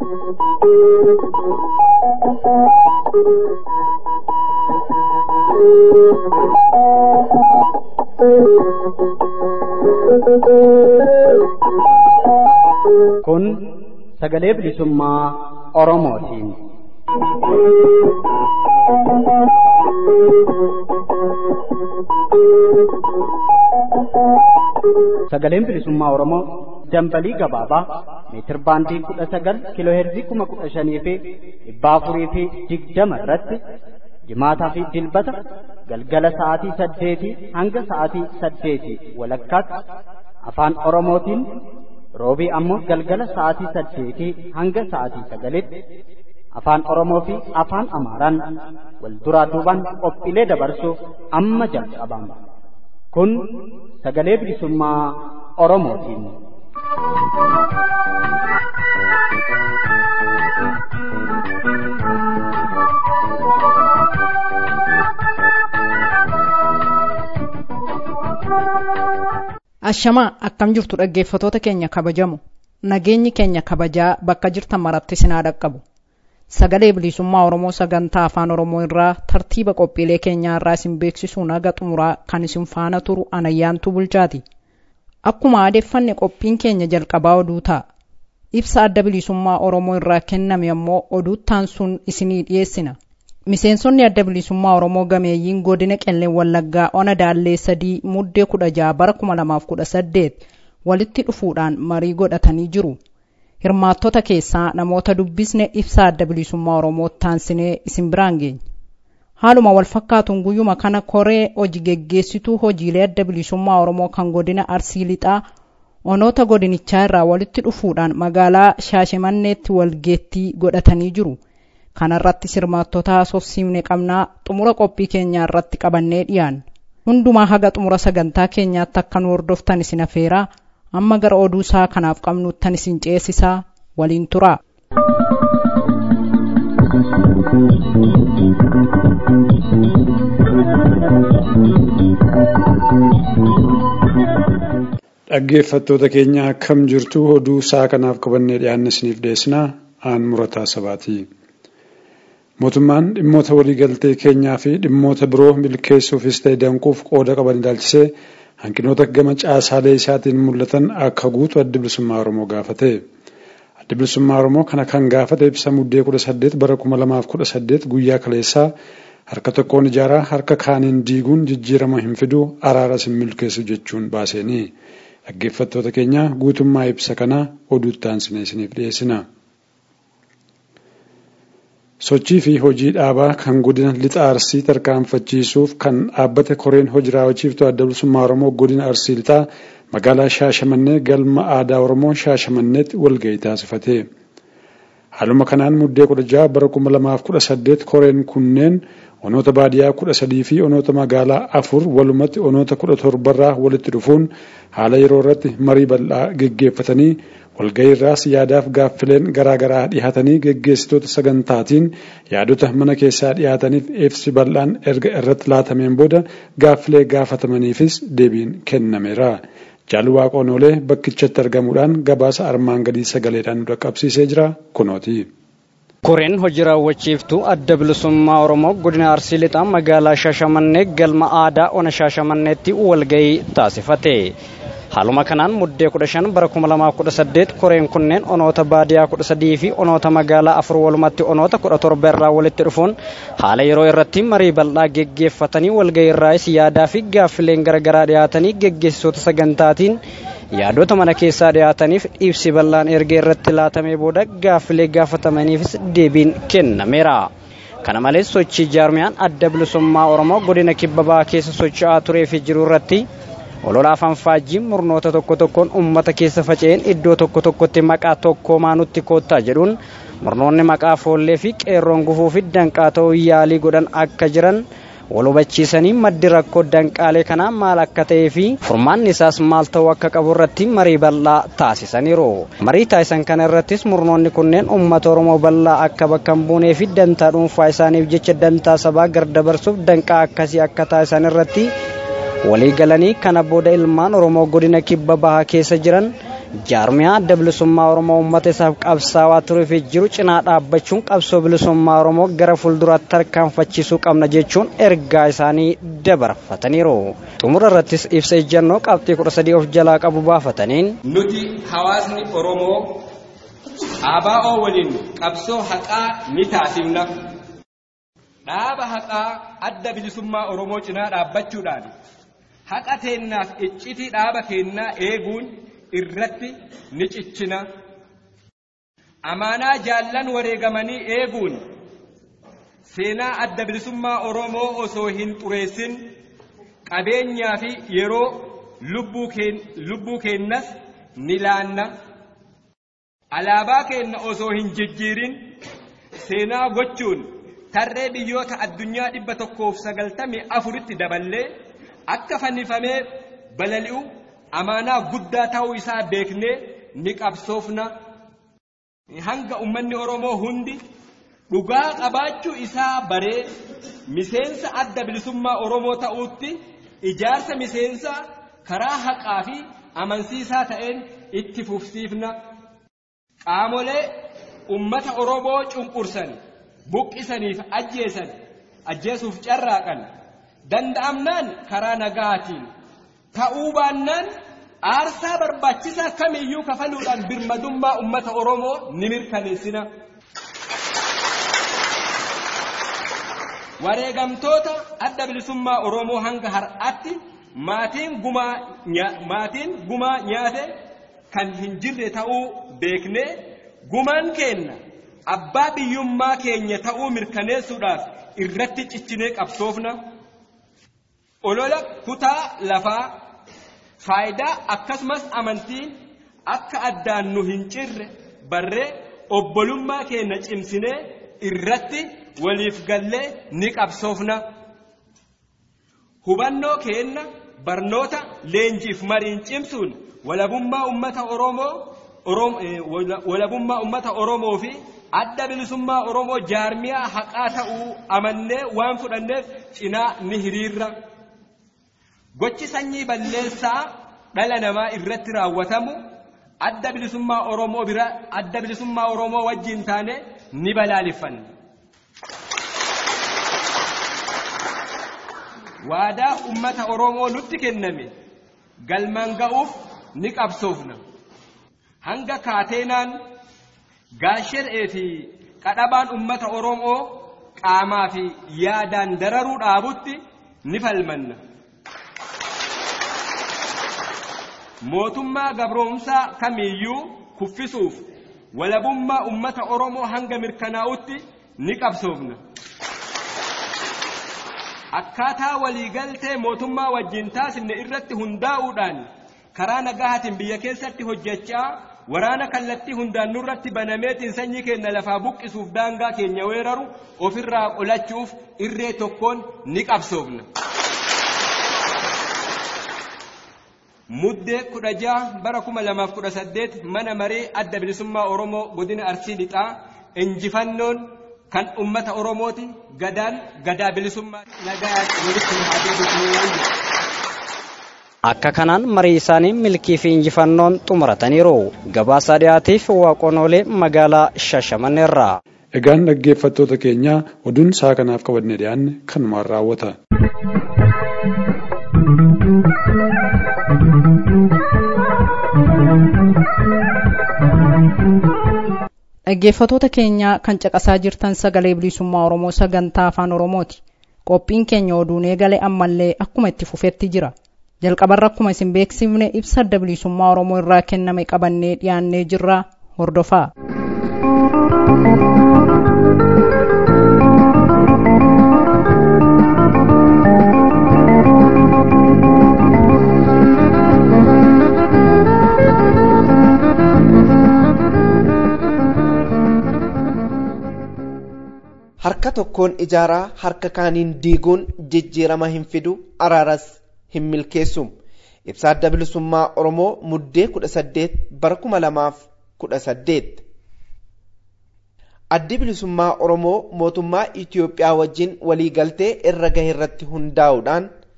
Kun sagalee bilisummaa Oromootiin. Sagaleen bilisummaa Oromoo dambalii gabaabaa meetir baandii kudha sagal kiiloo heerzii kuma kudha shanii fi dhibba afurii fi digdama irratti jimaataa fi dilbata galgala sa'aatii saddeetii hanga sa'aatii saddeetii walakkaatti afaan Oromootiin roobii ammoo galgala sa'aatii saddeetii hanga sa'aatii sagalitti afaan Oromoo fi afaan Amaaraan wal duraa duubaan qophiilee dabarsuuf amma jalqabama. Kun sagalee bilisummaa Oromootiin. Ashamaa akkam jirtu dhaggeeffatoota keenya kabajamu nageenyi keenya kabajaa bakka jirtan maratti sinaa dhaqqabu sagalee bilisummaa Oromoo sagantaa afaan Oromoo irraa tartiiba qophiilee keenyaa irraa isin beeksisuun haga xumuraa kan isin faana turu anayyaantu bulchaati. Akkuma aadeffanne qophiin keenya jalqabaa oduu ta'a. Ibsa adda bilisummaa Oromoo irraa kenname ammoo oduuttaan sun isinii dhiyeessina. Miseensonni adda bilisummaa Oromoo gameeyyiin godina qelleen wallaggaa ona daallee sadii muddee kudha jaha bara kuma lamaaf kudha saddeet walitti dhufuudhaan marii godhatanii jiru. Hirmaattota keessaa namoota dubbisne ibsa adda bilisummaa Oromoo taansinee isin biraan geenya. Haaluma wal fakkaatuun guyyuma kana koree hojii geggeessituu hojiilee adda bilisummaa Oromoo kan godina Arsii Lixaa onoota godinichaa irraa walitti dhufuudhaan magaalaa Shaashimanneetti walgeettii godhatanii jiru. kanarratti hirmaattota haasofsiifne qabnaa xumura qophii keenyaa irratti qabannee dhiyaan hundumaa haga xumura sagantaa keenyaatti akka nu hordoftan isin afeeraa amma gara oduu isaa kanaaf qabnuuttan isin ceesisaa waliin turaa. dhaggeeffattoota keenya akkam jirtu oduu isaa kanaaf qabannee dhiyaanne isiniif dhiyeessinaa aan murataa sabaati. mootummaan dhimmoota waliigaltee keenyaa fi dhimmoota biroo milkeessuufis ta'e danquuf qooda qaban ilaalchisee hanqinoota gama caasaalee isaatiin mul'atan akka guutu adda bilisummaa oromoo gaafate. adda bilisummaa oromoo kana kan gaafate ibsa muddee kudha saddeet bara kuma lamaaf kudha saddeet guyyaa kaleessaa harka tokkoon ijaaraa harka kaaniin diiguun jijjiirama hin fidu araaras hin milkeessu jechuun baaseeni. dhaggeeffattoota keenya guutummaa ibsa kanaa oduutti aansinee isiniif dhiyeessina. sochii fi hojii dhaabaa kan godina lixa arsii tarkaanfachiisuuf kan dhaabbate koreen hojii raawwachiiftuu adda bilisummaa oromoo godina arsii lixaa magaalaa shaashamannee galma aadaa oromoo shaashamanneetti walgahii taasifate. haaluma kanaan muddee kudha jaha bara kuma lamaaf kudha saddeet koreen kunneen onoota baadiyyaa kudha sadii fi onoota magaalaa afur walumatti onoota kudha torbarraa walitti dhufuun haala yeroo irratti marii bal'aa geggeeffatanii walgahii irraas yaadaaf gaaffileen garaagaraa dhihaatanii geggeessitoota sagantaatiin yaadota mana keessaa dhihaataniif ibsi bal'aan erga irratti laatameen booda gaaffilee gaafatamaniifis deebiin kennameera. Jaalwaaqoon oolee bakkichatti argamuudhaan gabaasa armaan gadii sagaleedhaan nu dhaqqabsiisee jira kunooti. Koreen hojii raawwachiiftuu adda bilisummaa Oromoo godina Arsii Lixaa magaalaa Shaashamannee galma aadaa ona Shaashamanneetti walgahii taasifate. Haaluma kanaan muddee kudha shan bara kuma lamaaf kudha saddeet koreen kunneen onoota baadiyyaa kudha sadii fi onoota magaalaa afur walumatti onoota kudha torba irraa walitti dhufuun haala yeroo irratti marii bal'aa geggeeffatanii walgahii irraas yaadaa fi gaaffileen garaagaraa dhiyaatanii geggeessitoota sagantaatiin yaadota mana keessaa dhiyaataniif ibsi bal'aan erga irratti laatamee booda gaaffilee gaafatamaniifis deebiin kennameera. Kana malees sochii jaarmiyaan adda bilisummaa Oromoo godina kibba bahaa keessa socho'aa turee fi jiru irratti olola afaan faajjiin murnoota tokko tokkoon uummata keessa faca'een iddoo tokko tokkotti maqaa tokkoomaa nutti koottaa jedhuun murnoonni maqaa foollee fi qeerroon gufuu fi danqaa ta'uu yaalii godhan akka jiran wal hubachiisanii maddi rakkoo danqaalee kanaa maal akka ta'ee fi furmaanni isaas maal ta'uu akka qabu irratti marii bal'aa taasisaniiru. Marii taasisan kana irrattis murnoonni kunneen uummata Oromoo bal'aa akka bakka hin buunee fi dantaa dhuunfaa isaaniif jecha dantaa sabaa gardabarsuuf danqaa akkasii akka taasisan irratti walii galanii kana booda ilmaan oromoo godina kibba bahaa keessa jiran jaarmiyaa adda bilisummaa oromoo uummata isaaf qabsaawaa turee fi jiru cinaa dhaabbachuun qabsoo bilisummaa oromoo gara fuulduraatti tarkaanfachiisuu qabna jechuun ergaa isaanii dabarfataniiru xumura irrattis ibsa ejjannoo qabxii kudha sadii of jalaa qabu baafataniin nuti hawaasni oromoo ABO waliin qabsoo haqaa ni taasifna dhaaba haqaa adda bilisummaa oromoo cinaa dhaabbachuudhaan haqa teennaaf iccitii dhaaba keennaa eeguun irratti ni cichina amaanaa jaallan wareegamanii eeguun seenaa adda bilisummaa oromoo osoo hin xureessin qabeenyaa fi yeroo lubbuu keennas ni laanna alaabaa keenna osoo hin jijjiirin seenaa gochuun tarree biyyoota addunyaa dhibba tokkoof sagaltamii afuritti daballee akka fannifamee balali'u amaanaa guddaa ta'uu isaa beeknee ni qabsoofna hanga ummanni oromoo hundi dhugaa qabaachuu isaa baree miseensa adda bilisummaa oromoo ta'uutti ijaarsa miseensa karaa haqaa fi amansiisaa ta'een itti fufsiifna qaamolee ummata oromoo cunqursan buqqisaniif ajjeesan ajjeesuuf carraaqan danda'amnaan karaa nagaatiin ta'uu baannaan aarsaa barbaachisaa kamiyyuu kafaluudhaan birmadummaa ummata oromoo ni mirkaneessina. wareegamtoota adda bilisummaa oromoo hanga har'aatti maatiin gumaa maatiin gumaa nyaate kan hin jirre ta'uu beeknee gumaan keenna abbaa biyyummaa keenya ta'uu mirkaneessuudhaaf irratti ciccinee qabsoofna olola kutaa lafaa faayidaa akkasumas amantiin akka addaan nu hin cirre barree obbolummaa keenya cimsinee irratti waliif gallee ni qabsoofna hubannoo keenna barnoota leenjiif mariin cimsuun walabummaa ummata oromoo walabummaa ummata oromoo fi adda bilisummaa oromoo jaarmiyaa haqaa ta'uu amannee waan fudhanneef cinaa ni hiriirra gochi sanyii balleessaa dhala namaa irratti raawwatamu adda bilisummaa oromoo bira adda bilisummaa oromoo wajjin taane ni balaaleffanna waadaa ummata oromoo nutti kenname galmaan ga'uuf ni qabsoofna hanga kaateenaan gaasher'ee fi qadhabaan ummata oromoo qaamaa fi yaadaan dararuu dhaabutti ni falmanna mootummaa gabroomsaa kamiiyyuu kuffisuuf walabummaa ummata oromoo hanga mirkanaa'utti ni qabsoofna akkaataa waliigaltee mootummaa wajjin taasifne irratti hundaa'uudhaan karaa nagaatiin biyya keessatti hojjechaa waraana kallattii hundaan nurratti banameetiin sanyii keenya lafaa buqqisuuf daangaa keenya weeraru ofirraa qolachuuf irree tokkoon ni qabsoofna. muddee kudha jaha bara kuma lamaaf kudha saddeet mana maree adda bilisummaa oromoo godina arsii lixaa injifannoon kan ummata oromooti gadaan gadaa bilisummaa nagaa walitti haadee akka kanaan marii isaanii milkii fi injifannoon xumurataniiru gabaasaa dhiyaatiif waaqonoolee magaalaa shashamanneerraa. Egaan dhaggeeffattoota keenya oduun isaa kanaaf qabannee dhiyaanne kanumaan raawwata. Dhaggeeffattoota keenya kan caqasaa jirtan sagalee bilisummaa Oromoo sagantaa afaan Oromooti. Qophiin keenya oduun eegale ammallee akkuma itti fufetti jira. Jalqabarra akkuma isin beeksifne ibsa adda bilisummaa Oromoo irraa kenname qabannee dhiyaannee jirra hordofaa. harka tokkoon ijaaraa harka kaaniin diiguun jijjiirama hin fidu araaras hin milkeessu ibsa adda bilisummaa oromoo muddee kudha saddeet bara kuma lamaaf kudha saddeet addi bilisummaa oromoo mootummaa itiyoophiyaa wajjin waliigaltee irra gahe irratti hundaa'uudhaan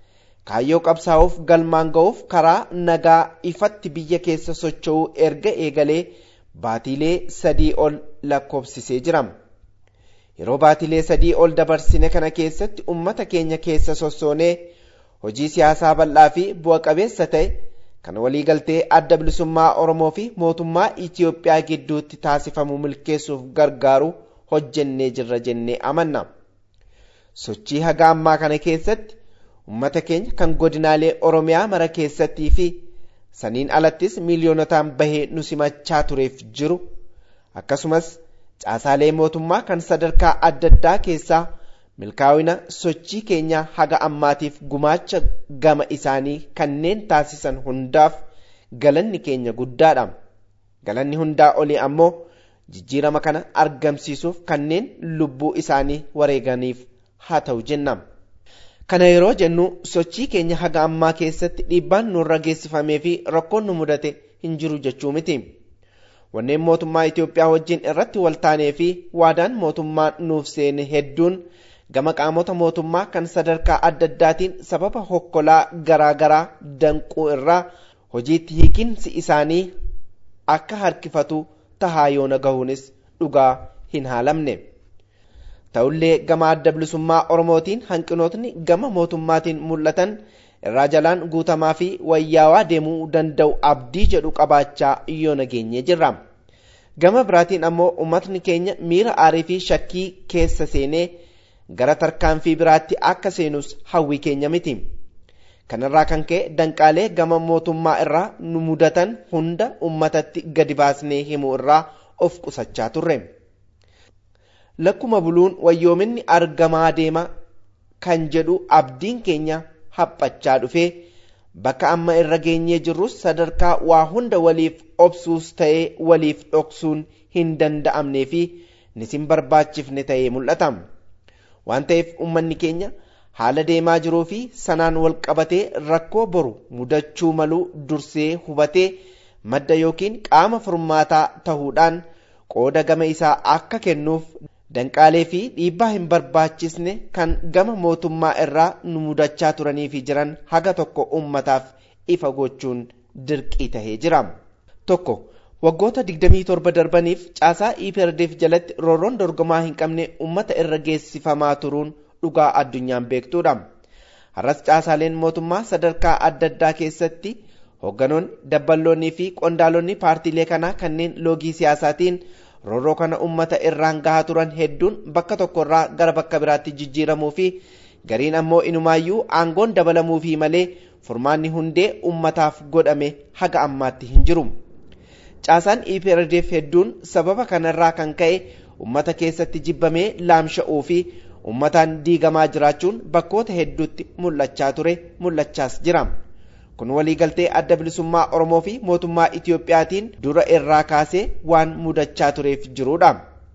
kaayyoo qabsaa'uuf galmaan ga'uuf karaa nagaa ifatti biyya keessa socho'uu erga eegalee baatiilee sadii ol lakkoofsisee jira. Yeroo baatiilee sadii ol dabarsine kana keessatti uummata keenya keessa sossoonee hojii siyaasaa bal'aa fi bu'a qabeessa ta'e kan waliigaltee adda bilisummaa Oromoo fi mootummaa Itiyoophiyaa gidduutti taasifamu milkeessuuf gargaaru hojjennee jirra jennee amanna. Sochii haga ammaa kana keessatti uummata keenya kan godinaalee Oromiyaa mara keessattii fi saniin alattis miiliyoonotaan bahee nu simachaa tureef jiru akkasumas caasaalee mootummaa kan sadarkaa adda addaa keessaa milkaa'ina sochii keenyaa haga ammaatiif gumaacha gama isaanii kanneen taasisan hundaaf galanni keenya guddaadha. Galanni hundaa olii ammoo jijjiirama kana argamsiisuuf kanneen lubbuu isaanii wareeganiif haa ta'u jenna. Kana yeroo jennu sochii keenya haga ammaa keessatti dhiibbaan nurra geessifamee fi rakkoon nu mudate hin jiru jechuu miti. Wanneen mootummaa Itoophiyaa wajjin irratti waltaanee fi waadaan mootummaan nuuf seene hedduun gama qaamota mootummaa kan sadarkaa adda addaatiin sababa hokkolaa garaa garaa danquu irraa hojiitti hiikinsi isaanii akka harkifatu tahaa yoona gahuunis dhugaa hin haalamne. Ta'ullee gama adda bilisummaa Oromootiin hanqinootni gama mootummaatiin mul'atan irraa jalaan guutamaa fi wayyaawaa deemuu danda'u abdii jedhu qabaachaa yoo nageenye jirra. Gama biraatiin ammoo uummatni keenya miira aarii fi shakkii keessa seenee gara tarkaanfii biraatti akka seenus hawwii keenya miti. Kanarraa kan ka'e danqaalee gama mootummaa irraa nu mudatan hunda uummatatti gadi baasnee himuu irraa of qusachaa turre. Lakkuma buluun wayyoominni argamaa deema kan jedhu abdiin keenya haphachaa dhufee bakka amma irra geenyee jirrus sadarkaa waa hunda waliif obsuus ta'ee waliif dhoksuun hin danda'amnee fi nisin barbaachifne ta'ee mul'ata. Waan ta'eef uummanni keenya haala deemaa jiruu fi sanaan wal qabatee rakkoo boru mudachuu maluu dursee hubatee madda yookiin qaama furmaataa tahuudhaan qooda gama isaa akka kennuuf danqaalee fi dhiibbaa hin barbaachisne kan gama mootummaa irraa nu mudachaa turanii fi jiran haga tokko ummataaf ifa gochuun dirqii tahee jira. Tokko waggoota 27 darbaniif caasaa IPRDF jalatti roorroon dorgomaa hin qabne ummata irra geessifamaa turuun dhugaa addunyaan beektuudha. Har'as caasaaleen mootummaa sadarkaa adda addaa keessatti hoogganoonni dabballoonnii fi qondaalonni paartiilee kanaa kanneen loogii siyaasaatiin roorroo kana ummata irraan gahaa turan hedduun bakka tokkorraa gara bakka biraatti jijjiiramuu fi gariin ammoo inumaayyuu aangoon dabalamuu fi malee furmaanni hundee ummataaf godhame haga ammaatti hin jiru. Caasaan EPRDF hedduun sababa kanarraa kan ka'e ummata keessatti jibbamee laamsha'uu fi ummataan diigamaa jiraachuun bakkoota hedduutti mul'achaa ture mul'achaas jira. kun waliigaltee adda bilisummaa Oromoo fi mootummaa Itiyoophiyaatiin dura irraa kaasee waan mudachaa tureef jirudha.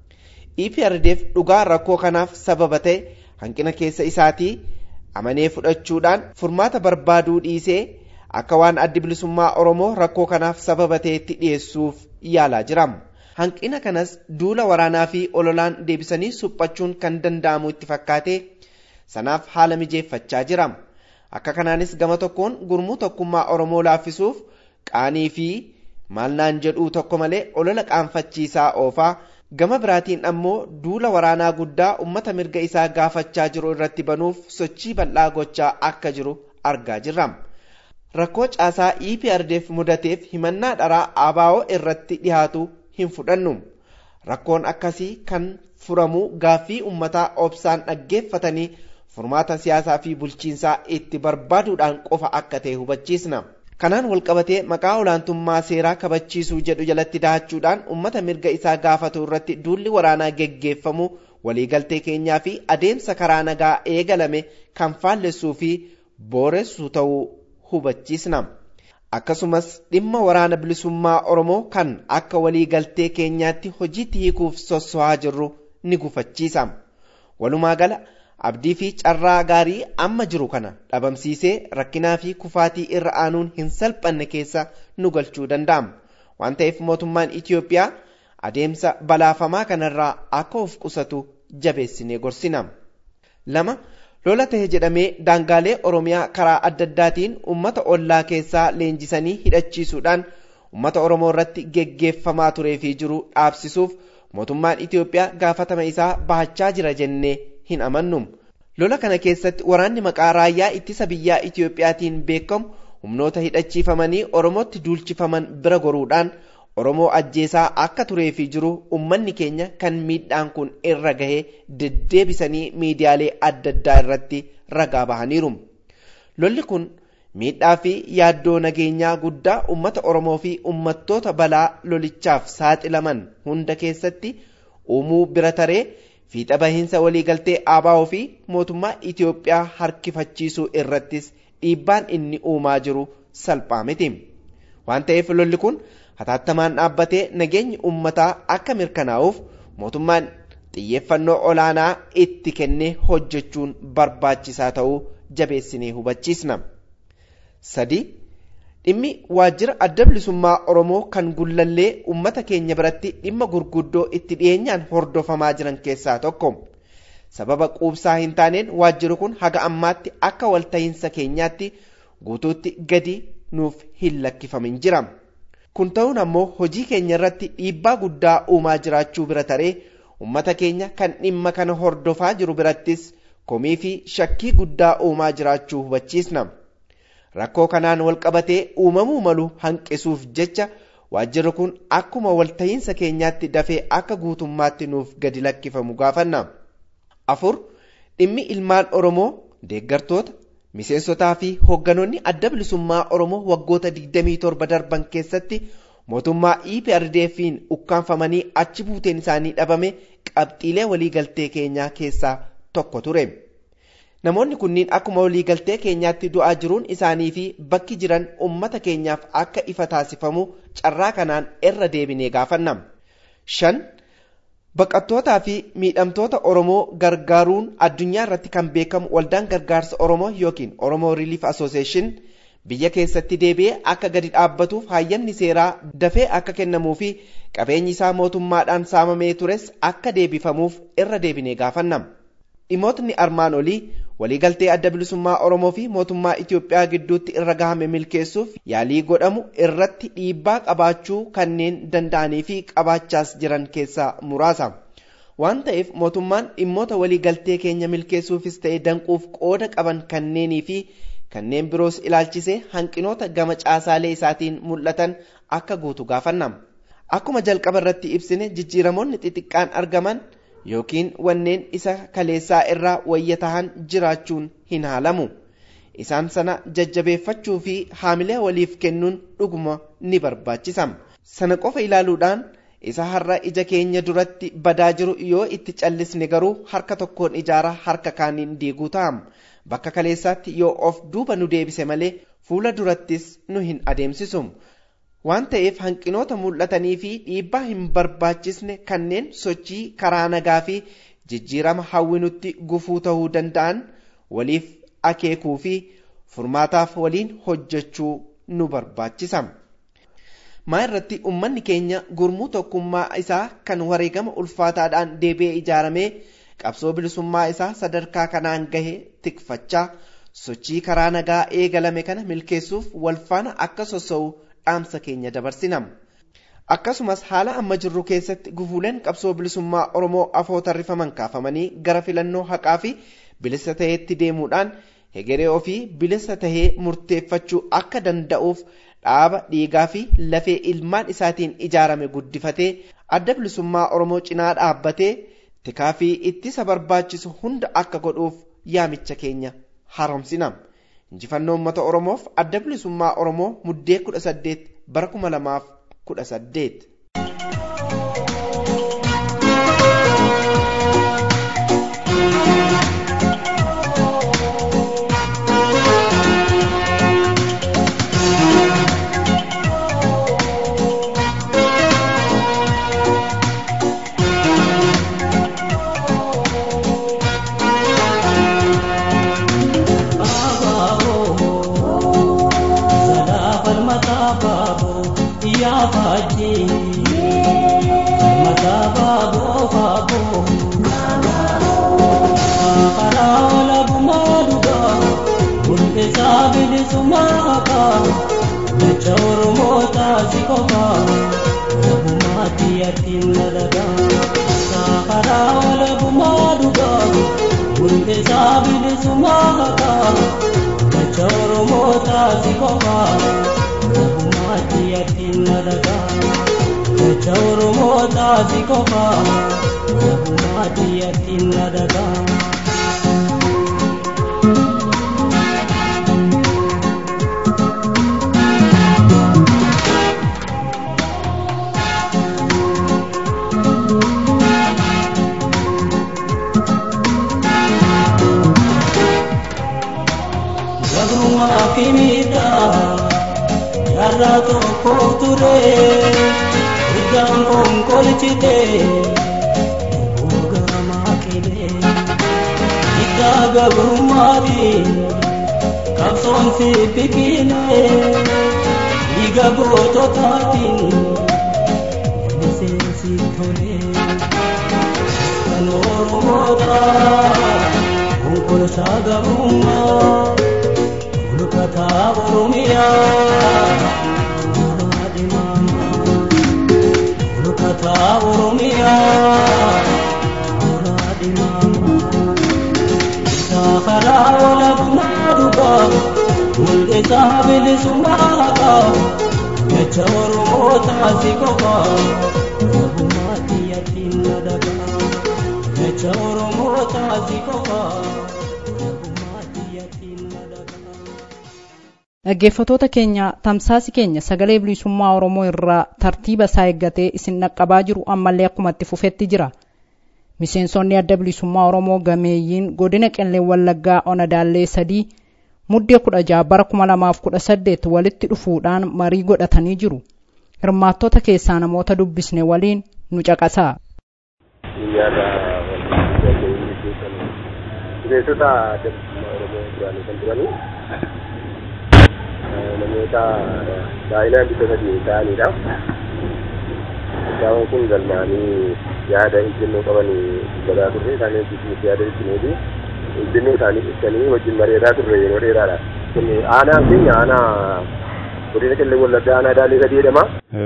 EPRDF dhugaa rakkoo kanaaf sababa ta'e hanqina keessa isaatii amanee fudhachuudhaan furmaata barbaaduu dhiisee akka waan addi bilisummaa Oromoo rakkoo kanaaf sababa ta'etti dhiyeessuuf yaalaa jira. Hanqina kanas duula waraanaa fi ololaan deebisanii suphachuun kan danda'amu itti fakkaate sanaaf haala mijeeffachaa jira. akka kanaanis gama tokkoon gurmuu tokkummaa oromoo laaffisuuf qaanii fi maalnaan jedhuu tokko malee olola qaanfachiisaa oofaa gama biraatiin ammoo duula waraanaa guddaa ummata mirga isaa gaafachaa jiru irratti banuuf sochii bal'aa gochaa akka jiru argaa jirra. Rakkoo caasaa EPRDF mudateef himannaa dharaa ABO irratti dhiyaatu hin fudhannu. Rakkoon akkasii kan furamu gaaffii ummataa obsaan dhaggeeffatanii furmaata siyaasaa fi bulchiinsaa itti barbaaduudhaan qofa akka ta'e hubachiisna. Kanaan walqabatee maqaa olaantummaa seeraa kabachiisuu jedhu jalatti dahachuudhaan uummata mirga isaa gaafatu irratti duulli waraanaa geggeeffamu waliigaltee keenyaa fi adeemsa karaa nagaa eegalame kan faallessuu fi booressu ta'uu hubachiisna. Akkasumas dhimma waraana bilisummaa Oromoo kan akka waliigaltee keenyaatti hojiitti hiikuuf sosso'aa jirru ni gufachiisa. Walumaa gala abdii fi carraa gaarii amma jiru kana dhabamsiisee rakkinaa fi kufaatii irra aanuun hin salphanne keessa nu galchuu danda'ama. Waan ta'eef mootummaan Itiyoophiyaa adeemsa balaafamaa kanarraa akka of qusatu jabeessinee gorsina. Lama lola tahe jedhamee daangaalee oromiyaa karaa adda addaatiin ummata ollaa keessaa leenjisanii hidhachiisuudhaan ummata oromoo irratti geggeeffamaa turee fi jiru dhaabsisuuf mootummaan itiyoophiyaa gaafatama isaa bahachaa jira jennee hin amannu lola kana keessatti waraanni maqaa raayyaa ittisa biyyaa itiyoophiyaatiin beekamu humnoota hidhachiifamanii oromootti duulchifaman bira goruudhaan oromoo ajjeesaa akka turee fi jiru ummanni keenya kan miidhaan kun irra gahee deddeebisanii miidiyaalee adda addaa irratti ragaa bahaniiru lolli kun miidhaa fi yaaddoo nageenyaa guddaa ummata oromoo fi ummattoota balaa lolichaaf saaxilaman hunda keessatti uumuu bira taree fiixa bahiinsa waliigaltee ABO fi mootummaa Itiyoophiyaa harkifachiisuu irrattis dhiibbaan inni uumaa jiru salphaa miti. Waan ta'eef lolli kun hatattamaan dhaabbatee nageenyi uummataa akka mirkanaa'uuf mootummaan xiyyeeffannoo olaanaa itti kennee hojjechuun barbaachisaa ta'uu jabeessinee hubachiisna. sadi dhimmi waajjira adda bilisummaa oromoo kan gullallee ummata keenya biratti dhimma gurguddoo itti dhiyeenyaan hordofamaa jiran keessaa tokko sababa quubsaa hin taaneen waajjirri kun haga ammaatti akka walta'iinsa keenyaatti guutuutti gadi nuuf hin lakkifamin jira kun ta'uun ammoo hojii keenya irratti dhiibbaa guddaa uumaa jiraachuu bira taree ummata keenya kan dhimma kana hordofaa jiru birattis komii fi shakkii guddaa uumaa jiraachuu hubachiisna. rakkoo kanaan walqabatee uumamuu malu hanqisuuf jecha waajjirri kun akkuma walta'iinsa keenyaatti dafee akka guutummaatti nuuf gadi lakkifamu gaafanna. afur dhimmi ilmaan oromoo deeggartoota miseensotaa fi hoogganoonni adda bilisummaa oromoo waggoota 27 darban keessatti mootummaa EPRDF'n ukkaanfamanii achi buuteen isaanii dhabame qabxiilee waliigaltee keenyaa keessaa tokko ture. namoonni kunniin akkuma waliigaltee keenyaatti du'aa jiruun isaanii fi bakki jiran ummata keenyaaf akka ifa taasifamu carraa kanaan irra deebinee gaafanna. shan baqattootaa fi miidhamtoota oromoo gargaaruun addunyaa irratti kan beekamu waldaan gargaarsa oromoo yookiin oromoo relief association biyya keessatti deebi'ee akka gadi dhaabbatuuf hayyamni seeraa dafee akka kennamuu fi qabeenyi isaa mootummaadhaan saamamee tures akka deebifamuuf irra deebinee gaafanna. dhimootni armaan olii waliigaltee adda bilisummaa oromoo fi mootummaa itiyoophiyaa gidduutti irra gahame milkeessuuf yaalii godhamu irratti dhiibbaa qabaachuu kanneen danda'anii fi qabaachaas jiran keessaa muraasa waan ta'eef mootummaan dhimmoota waliigaltee keenya milkeessuufis ta'e danquuf qooda qaban kanneenii fi kanneen biroos ilaalchisee hanqinoota gama caasaalee isaatiin mul'atan akka guutu gaafanna akkuma jalqaba irratti ibsine jijjiiramoonni xixiqqaan argaman yookiin wanneen isa kaleessaa irraa wayya tahan jiraachuun hin haalamu isaan sana jajjabeeffachuu fi haamilee waliif kennuun dhuguma ni barbaachisa sana qofa ilaaluudhaan isa har'a ija keenya duratti badaa jiru yoo itti callisne garuu harka tokkoon ijaaraa harka kaaniin diiguu ta'a bakka kaleessaatti yoo of duuba nu deebise malee fuula durattis nu hin adeemsisu waan ta'eef hanqinoota mul'atanii fi dhiibbaa hin barbaachisne kanneen sochii karaa nagaa fi jijjiirama hawwinutti gufuu ta'uu danda'an waliif akeekuu fi furmaataaf waliin hojjechuu nu barbaachisa. maa irratti ummanni keenya gurmuu tokkummaa isaa kan wareegama ulfaataadhaan deebi'ee ijaaramee qabsoo bilisummaa isaa sadarkaa kanaan gahe tikfachaa sochii karaa nagaa eegalame kana milkeessuuf walfaana akka sossa'u dhaamsa keenya dabarsina. Akkasumas haala amma jirru keessatti gufuuleen qabsoo bilisummaa Oromoo afoo tarrifaman kaafamanii gara filannoo haqaa fi bilisa taheetti deemuudhaan hegeree ofii bilisa tahee murteeffachuu akka danda'uuf dhaaba dhiigaa fi lafee ilmaan isaatiin ijaarame guddifatee adda bilisummaa Oromoo cinaa dhaabbatee tikaa fi ittisa barbaachisu hunda akka godhuuf yaamicha keenya haaromsina. injifannoo uummata oromoof adda bilisummaa oromoo muddee kudha saddeet bara kuma lamaaf kudha saddeet. Faji jecha oromoo taasi qofa walabummaatti yattiin dalagaa saafaraa walabummaa dhugaa hundeesaa bilisummaa haqaa jecha oromoo taasi qofa walabummaatti yattiin dalagaa jecha oromoo taasi qofa walabummaatti yattiin dalagaa. kimita yarra tokkoof ture iddaan konkolchite buugama qile iddaa gabrummaati qabsoon si biqile dhiiga goototaatiin miseensi tole kan oromoota konkolchaa gabrummaa Lukata Oromia Muradi Mama Lukata Oromia Muradi Mama Safara wala bumaduga Mulke sabili sumaga Yacha Oromo tasikoga Rabumati yatin nadaga Yacha Oromo tasikoga dhaggeeffatoota keenya tamsaasi keenya sagalee bilisummaa oromoo irraa tartiiba isaa eeggatee isin dhaqqabaa jiru ammallee akkuma itti fufetti jira miseensonni adda bilisummaa oromoo gameeyyiin godina qellee wallaggaa onadaallee sadii muddee kudha jaha bara kuma lamaaf kudha saddeet walitti dhufuudhaan marii godhatanii jiru hirmaattota keessaa namoota dubbisne waliin nu caqasaa. Bineensota adda bilisummaa oromoo duraanii kan turanii namoota baay'inaan bifa sadii ta'anidha. Isaan kun galmaanii yaada ejjennoo qaban dubbataa turre isaanii hojjechuuf yaada ibsineefi ejjennoo isaanii ibsanii wajjin mari'ataa turre yeroo dheeraadha. Kun aanaan keenya aanaa godina qellee wallaggaa aanaa daalee sadii jedhama.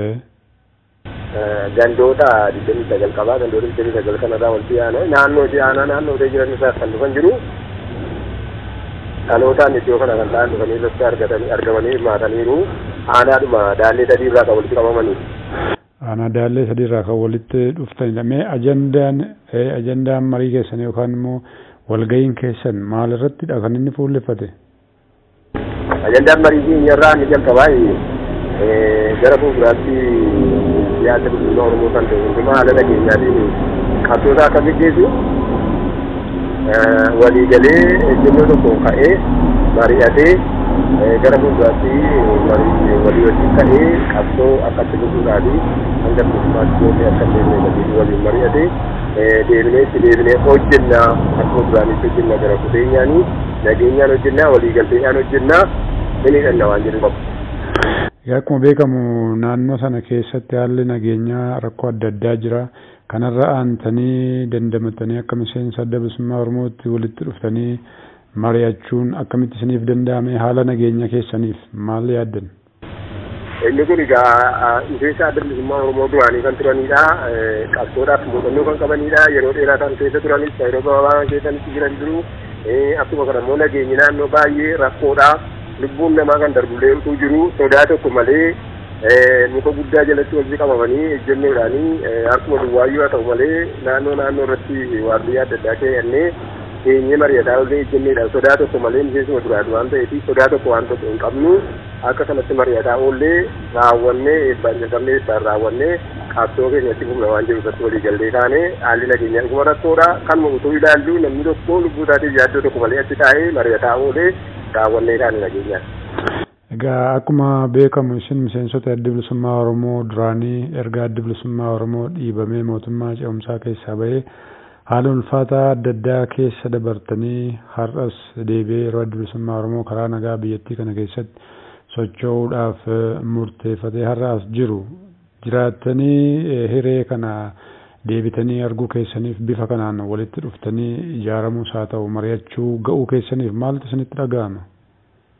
Gandoota digdamii sagal qabaa gandoota digdamii sagal kanarraa walitti aanaa naannoo aanaa naannoo jiran isaas kan dhufan jiru. dhalootaan iddoo kana kan ta'an dhufanii irratti argatanii argamanii hirmaataniiru aanaadhuma daallee sadii irraa kan walitti qabamanii. Aanaa daallee sadii irraa kan walitti dhuftanidha. Mee ajandaan ajandaan marii keessan yookaan immoo walga'iin keessan maal irrattidha kan inni fuulleffate? Ajandaan marii keenya irraa inni jalqabaa gara fuulduraatti yaadda bilisummaa Oromoo kan ta'e hundumaa haala nageenyaatiin qabsoota akka gaggeessu waliigalee ejjennoo tokko ka'ee mari'atee gara fuulduraatti walii wajjin ka'ee qabsoo akkatti gochuudhaa fi hanga bilisummaatti gootee akka deemnee waliin waliin mari'atee deebinee itti deebinee hojjennaa akkuma duraanitti hojjennaa gara kuteenyaanii nageenyaan hojjennaa waliigalteedhaan hojjennaa inni dhanna waan jedhu qabu. Egaa akkuma beekamu naannoo sana keessatti haalli nageenyaa rakkoo adda addaa jira. kanarra aantanii dandamatanii akka miseensa adda bilisummaa oromootti walitti dhuftanii mari'achuun akkamitti isiniif danda'ame haala nageenya keessaniif maal yaaddan? Inni kun egaa miseensa adda bilisummaa oromoo duraanii kan turanidha. Qabsoodhaaf muuxannoo kan qabanidha. Yeroo dheeraa kan keessa turanis yeroo gabaabaa keessanitti jiran jiru. Akkuma kana immoo nageenyi naannoo baay'ee rakkoodha. Lubbuun namaa kan darbullee utuu jiru sodaa tokko malee muka guddaa jalatti walitti qabamanii ejjennoodhaanii akkuma duwwaayyuu haa ta'u malee naannoo naannoo irratti waardiyyaa adda addaa keeyyannee keenyee mari'ataa ollee ejjenneedhaan sodaa tokko malee miseensuma duraati waan ta'eef sodaa tokko waan tokko hin qabnu akka kanatti mari'ataa ollee raawwannee eebbaan jalqabnee eebbaan raawwannee qabsoo keenyatti humna waan jiru irratti walii gallee taane haalli nageenyaa dhuguma rakkoodha kanuma utuu ilaallu namni tokko lubbuu isaatiif yaaddoo tokko malee achi taa'ee mari'ataa oolee raawwannee taane nageenyaan. Egaa akkuma beekamu isin miseensota adda bilisummaa Oromoo duraanii erga adda bilisummaa Oromoo dhiibamee mootummaa ce'umsaa keessaa bahee haala ulfaataa adda addaa keessa dabartanii har'as deebi'ee yeroo adda bilisummaa Oromoo karaa nagaa biyyattii kana keessatti socho'uudhaaf murteeffatee har'as jiru jiraattanii hiree kana deebitanii arguu keessaniif bifa kanaan walitti dhuftanii ijaaramuus haa ta'u mari'achuu ga'uu keessaniif maaltu isinitti dhaga'ama?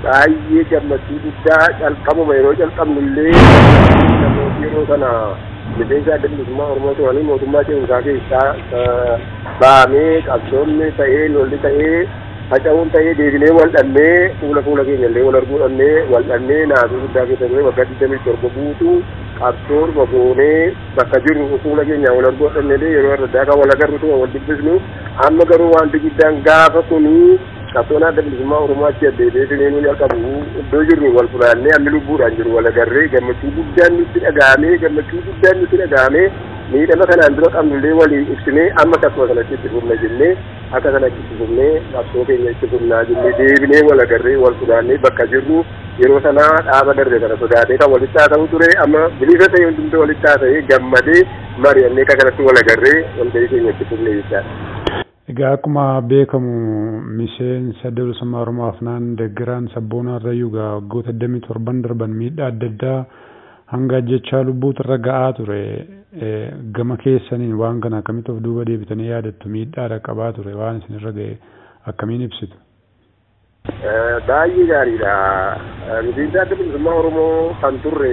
baay'ee gammachuu guddaa calqabuma yeroo calqabnu illee namooti yeroo sana miseensa adda bilisummaa oromoo turanii mootummaa ceensaa keessaa baamee qabsoonni ta'ee lolli ta'ee faca'uun ta'ee deebinee wal dhannee fuula fuula keenya illee wal arguu dhannee wal dhannee naasuu guddaa keessa ture waggaa digdamii torba guutuu qabsoon goonee bakka jirru fuula keenya wal arguu dhannee yeroo adda addaa kan wal agarru wal dubbisnu amma garuu wanti guddaan gaafa kunii qabsoon adda bilisummaa oromoo achi addeetee finiinuu jalqabu iddoo jirru wal fulaannee hammi lubbuudhaan jiru wal agarree gammachuu guddaan nutti dhagahamee gammachuu guddaan nutti dhagahamee miidhama kanaan dura qabnullee walii ibsinee amma akkasuma kanatti itti fufna jennee akka kanatti itti fufnee qabsoo keenya itti fufnaa jennee deebinee wal agarree wal fulaannee bakka jirru yeroo sanaa dhaaba darbe kana sodaatee kan walitti haasa'u ture amma bilisa ta'e hundumtuu walitti haasa'ee gammadee mari'annee akka kanatti wal agarree walgahii keenya itti fufne jechaadha. Egaa akkuma beekamu miseensa bilisummaa Oromoo Afnaan Deggiraan Sabboonaa Irrayyuu egaa waggoota 27 darban miidhaa adda addaa hanga ajjechaa lubbuutu irra ga'aa ture. Gama keessaniin waan kana akkamitti of duuba deebitanii yaadattu miidhaadha qabaa ture waan isin irra ga'e akkamiin ibsitu? Baay'ee gaariidha. Miseensa adda bilisummaa Oromoo kan turre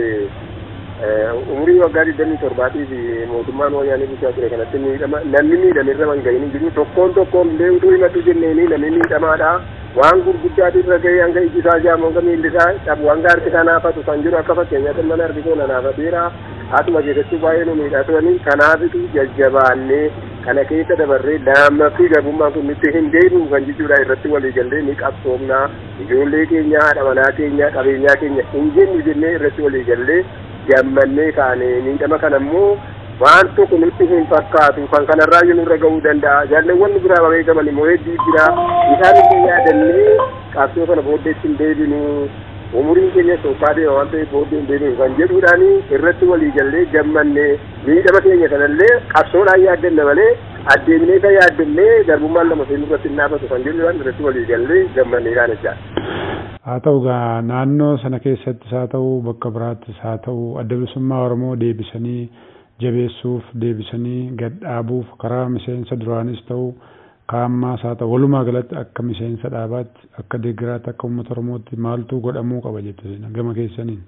umurii waggaa digdamii torbaatii fi mootummaan wayyaanee bulchaa ture kanatti miidhama namni miidhame irra man ga'in jiru tokkoon tokkoon illee utuu himatu jenneeni namni miidhamaadha waan gurguddaati irra ga'ee hanga iji isaa jaamu hanga miilli isaa cabu hanga harki isaa naafatu kan jiru akka fakkeenyaatti mana harki koo naafateera haatuma keessatti baay'ee nu miidhaa turanii kanaafitu jajjabaannee kana keessa dabarree lammaffii garbummaan kun nutti hin deebi'u kan jechuudha irratti walii gallee ni qabsoomnaa ijoollee keenya haadha manaa keenya qabeenyaa keenya hin jennu jennee irratti walii gallee gammannee kaane miidhama kana immoo waan tokko nutti hin fakkaatu kan kanarraa nurra ga'uu danda'a jaalleewwan biraa beekaman immoo hedduu jira isaan illee yaadannee qabsoo kana booddeetti hin deebinu umuriin keenya soofaa deema waan ta'eef booddee hin deebinu kan jedhuudhaan irratti walii gallee gammannee miidhama keenya kanallee qabsoodhaan yaaddanna malee addeemnee kan yaaddannee garbummaan lama seenuu irratti hin dhaabatu kan jedhuudhaan irratti walii gallee gammannee kaan jechaadha. haa ta'u gaa naannoo sana keessattis haa ta'u bakka biraattis haa ta'u adda bilisummaa oromoo deebisanii jabeessuuf deebisanii gadhaabuuf karaa miseensa duraanis ta'u kaammaas haa ta'u walumaa galatti akka miseensa dhaabaatti akka deeggiraatti akka uummata oromootti maaltu godhamuu qaba jette gama keessaniin.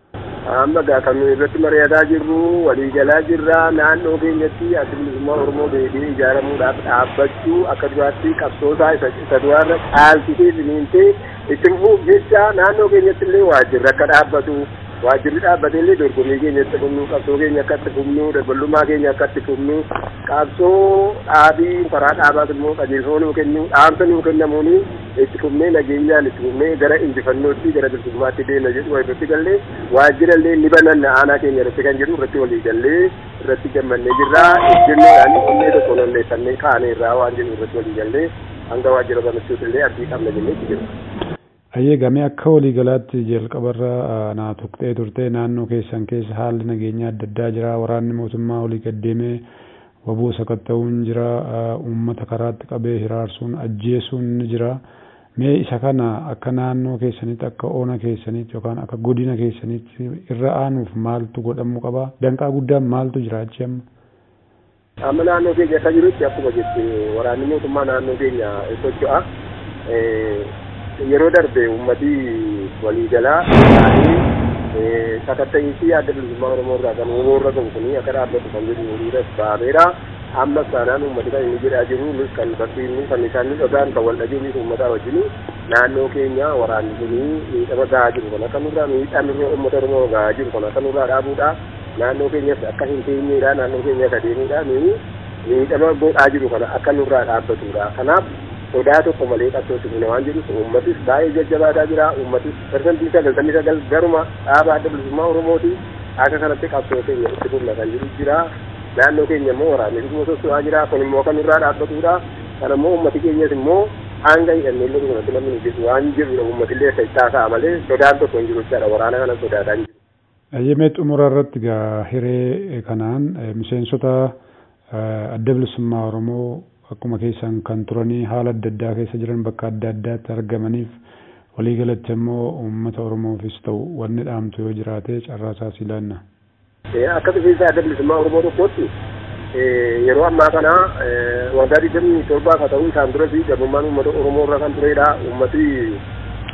amma gaa kan irratti mari'ataa jirru waliigalaa jirra naannoo keenyatti adda bilisummaa oromoo deebi'ee ijaaramuudhaaf dhaabbachuu akka duraatti qabsoosaa isa duraarra caalchisee finiintee itti fufuuf jecha naannoo keenyatti illee waajjirri akka dhaabbatu waajjirri dhaabbatee illee dorgommii keenya itti fufnu qabsoo keenya akka itti fufnu dabalummaa keenya akka itti fufnu qabsoo dhaabii karaa dhaabaas immoo qajeelfama nuu kennu dhaamsa nuu kennamuuni itti fufnee nageenyaan itti fufnee gara injifannootti gara bilisummaatti deemna jedhu irratti gallee waajjira illee ni bananna aanaa keenya irratti kan jedhu irratti walii gallee irratti gammannee jirra jennoodhaan onnee tokko nolleeffannee kaanee irraa waan jedhu irratti walii gallee hanga waajjira banachuutti illee abdii qabna jennee itti jirra. Ayyee gamee akka waliigalaatti jalqabarra naa tuqxee turte naannoo keessan keessa haalli nageenyaa adda addaa jira waraanni mootummaa olii gaddeemee waboo sakatta'uun jira uummata karaatti qabee hiraarsuun ajjeesuun ni jira. Mee isa kana akka naannoo keessanitti akka oona keessanitti yookaan akka godina keessanitti irra aanuuf maaltu godhamuu qaba? Danqaa guddaan maaltu jira achi amma? Amma naannoo keenya akka jirutti akkuma jette waraanni mootummaa naannoo keenya socho'a. yeroo darbe ummati waliigalaa ta'anii sakatta'iinsi adda bilisummaa oromoo irraa kan uumoo irra qabu kuni akka dhaabbatu kan jedhu horiiras baameera amma saanaan ummati kan inni jedhaa jiru nus kan barsiifnu kan isaan nu dhagaan kan wal dhageenya uummataa wajjin naannoo keenya waraanni kuni miidhama gahaa jiru kan akka nurraa miidhaan uummata oromoo gahaa jiru kan akka nurraa dhaabuudha naannoo keenyas akka hin teenyeedha naannoo keenya akka deemuudha miidhama godhaa jiru kana akka nurraa dhaabbatudha kanaaf sodaa tokko malee qabsootti buna waan jedhu uummatis baay'ee jajjabaataa jira uummatis persentii sagaltamii sagal garuma dhaaba adda bilisummaa oromooti akka kanatti qabsoo keenya itti fufna kan jiru jira naannoo keenya immoo waraanni dhuguma soso'aa jira kun immoo kan irraa dhaabbatudha kan immoo uummati keenyas immoo hanga hidhannee illee dhugumatti namni hojjetu waan jiru uummatillee isa itti haasa'a malee sodaan tokko hin jiru jechaadha waraana kana sodaataa hin jiru. Ayyemee xumura irratti gaa hiree kanaan miseensota adda bilisummaa oromoo akkuma keessan kan turanii haala adda addaa keessa jiran bakka adda addaatti argamaniif waliigalatti immoo uummata oromoofis ta'u wanni dhaamtu yoo jiraate carraasaa si laanna. Akka miseensa adda bilisummaa oromoo tokkotti yeroo ammaa kana waggaa digdamii torbaaf haa ta'u isaan duras garbummaan uummata oromoo irra kan turedha uummati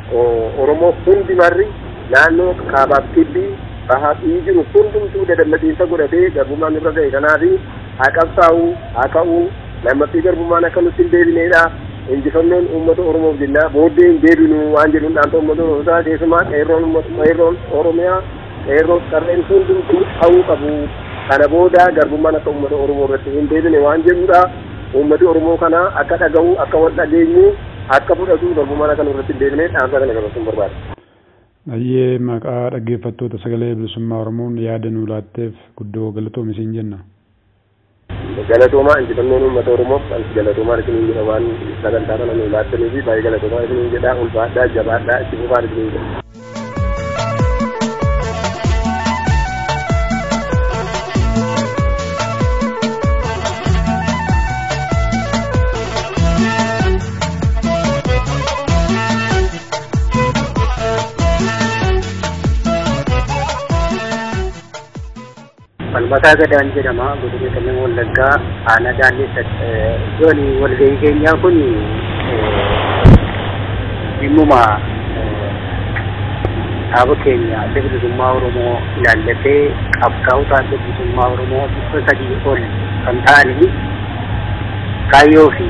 Oromoo hundi marri naannoo kaabaaf kibbii bahaa fi jiru hundumtuu dadammaxiinsa godhatee garbummaan irra ga'e kanaafi haa qabsaa'uu haa ka'uu lammaffii garbummaan akka nutti hin deebineedha. injifannoon uummata oromoof jenna booddee hin deebinu waan jedhuun dhaanta uummata oromootaa keessumaa qeerroon qeerroon oromiyaa qeerroon qarreen hundumtuu ta'uu qabu kana booda garbummaan akka uummata oromoo irratti hin deebine waan jedhudha uummati oromoo kana akka dhaga'u akka wal dhageenyu akka fudhatu garbummaan akka irratti hin deebine dhaamsa kana dabarsuun barbaada. Baay'ee maqaa dhaggeeffattoota sagalee bilisummaa Oromoon yaada nuu laatteef guddoo galatoomi siin jenna. galatoomaa injifannoon uummata oromoof ansi galatoomaa isiniin jedha waan sagantaa kana nuu laattanii fi baay'ee galatoomaa isiniin jedha ulfaadhaa jabaadhaa itti fufaan isiniin jedha. falmataa gadaan jedhama godina kanneen wallaggaa aanaa daanneessa iddoon walgahii keenyaa kun dhimmuma dhaaba keenya adda bilisummaa oromoo ilaallatee qabsaa'ota adda bilisummaa oromoo dhibba sadii ol kan ta'anii kaayyoo fi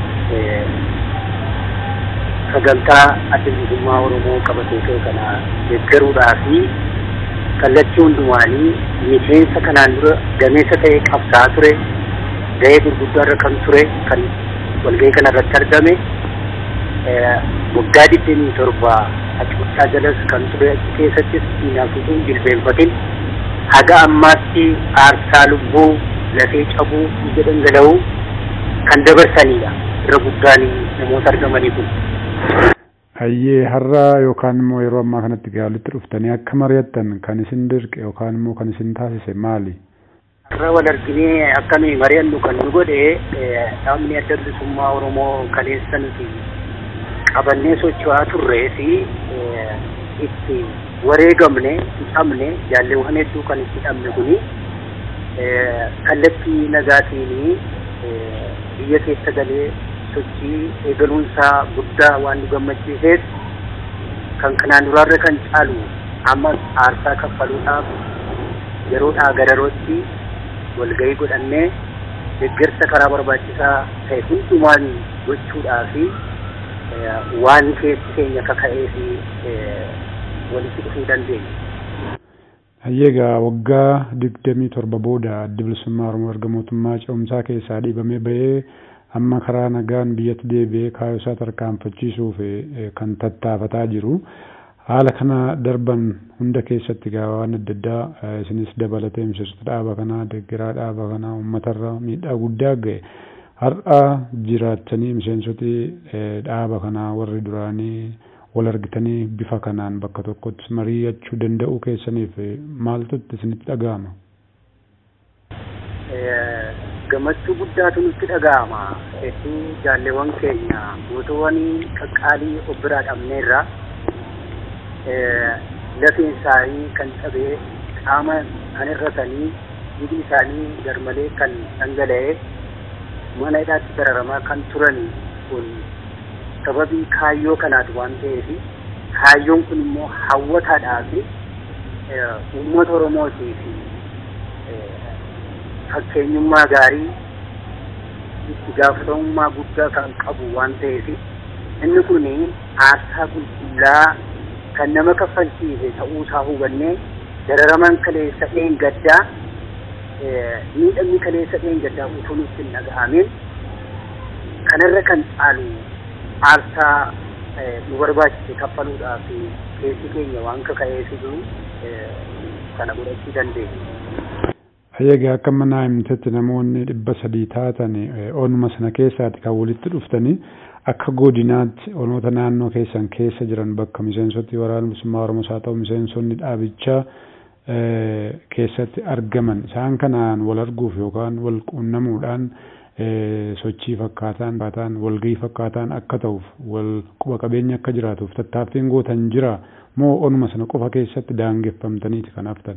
sagantaa adda bilisummaa oromoo qabatee ka'e kana deeggaruudhaa fi kallattii hundumaanii miseensa kanaan dura gameessa ta'e qabsaa ture ga'ee gurguddaa irra kan ture kan walgahii kana irratti argame waggaa digdamii torba acuuchaa jalas kan ture achi keessattis diinaafituu jilbeenfatin haga ammaatti aarsaa lubbuu lafee cabuu ija dhangala'uu kan dabarsanidha irra guddaan namoota argamanii kun. Hayyee har'a yookaan immoo yeroo ammaa kanatti gaalitti dhuftanii akka mari'attan kan isin dirqe yookaan immoo kan isin taasise maali? Har'a wal arginee akka nuyi mari'annu kan nu godhe dhaabni adda bilisummaa Oromoo kaleessa nuti qabannee socho'aa turree fi itti wareegamne hidhamne jaalleewwan hedduu kan itti hidhamne kuni kallattii nagaatiin biyya keessa galee sochii eegaluunsaa guddaa waan nu gammachiiseef kan kanaan duraarra kan caalu ammas aarsaa kaffaluudhaaf yeroodhaa gara yerootti walgahii godhannee deeggarsa karaa barbaachisaa ta'e hundumaan gochuudhaa fi waan keessi keenya kaka'ee fi walitti dhufuu dandeenya. Hayyeegaa waggaa digdamii torba booda adda bilisummaa Oromoo erga mootummaa ce'umsaa keessaa dhiibamee bahee amma karaa nagaan biyyatti deebi'ee kaayyoo isaa tarkaanfachiisuuf kan tattaafataa jiru. Haala kana darban hunda keessatti gaa waan adda addaa isinis dabalatee miseensota dhaaba kanaa deeggaraa dhaaba kanaa uummatarra miidhaa guddaa ga'e. Har'a jiraatanii miseensoti dhaaba kanaa warri duraanii wal argitanii bifa kanaan bakka tokkotti mari'achuu danda'uu keessaniif maaltu isinitti dhaga'ama? gammachuu guddaatu nutti dhaga'ama hedduu jaalleewwan keenya gootoowwan qaqqaalii of biraa dhabneerra lafeen isaanii kan cabee qaama kan irratanii hidhi isaanii garmalee kan dhangala'e mana hidhaatti dararamaa kan turan kun sababii kaayyoo kanaati waan ta'eef kaayyoon kun immoo hawwataadhaa fi uummata oromootii fi fakkeenyummaa gaarii itti gaafatamummaa guddaa kan qabu waan ta'eef inni kun aarsaa qulqullaa kan nama kaffalchiise ta'uusaa hubannee dararaman kaleessa dheengaddaa miidhamni kaleessa dheengaddaa utuu nutti hin dhaga'amin kanarra kan caalu aarsaa nu barbaachise kaffaluudhaaf keessi keenya waan kaka'eefitu kana godhachuu dandeenya. Egaa akka manaa himtetti namoonni dhibba sadii taatan onuma sana keessaati kan walitti dhuftanii akka godinaatti onoota naannoo keessan keessa jiran bakka miseensoti waraana bilisummaa Oromoos haa ta'u miseensonni dhaabichaa keessatti argaman isaan kanaan wal arguuf yookaan wal quunnamuudhaan sochii fakkaataan fakkaataan walgahii fakkaataan akka ta'uuf wal quba qabeenya akka jiraatuuf tattaaffiin gootan jira moo onuma sana qofa keessatti daangeffamtaniiti kan haftan.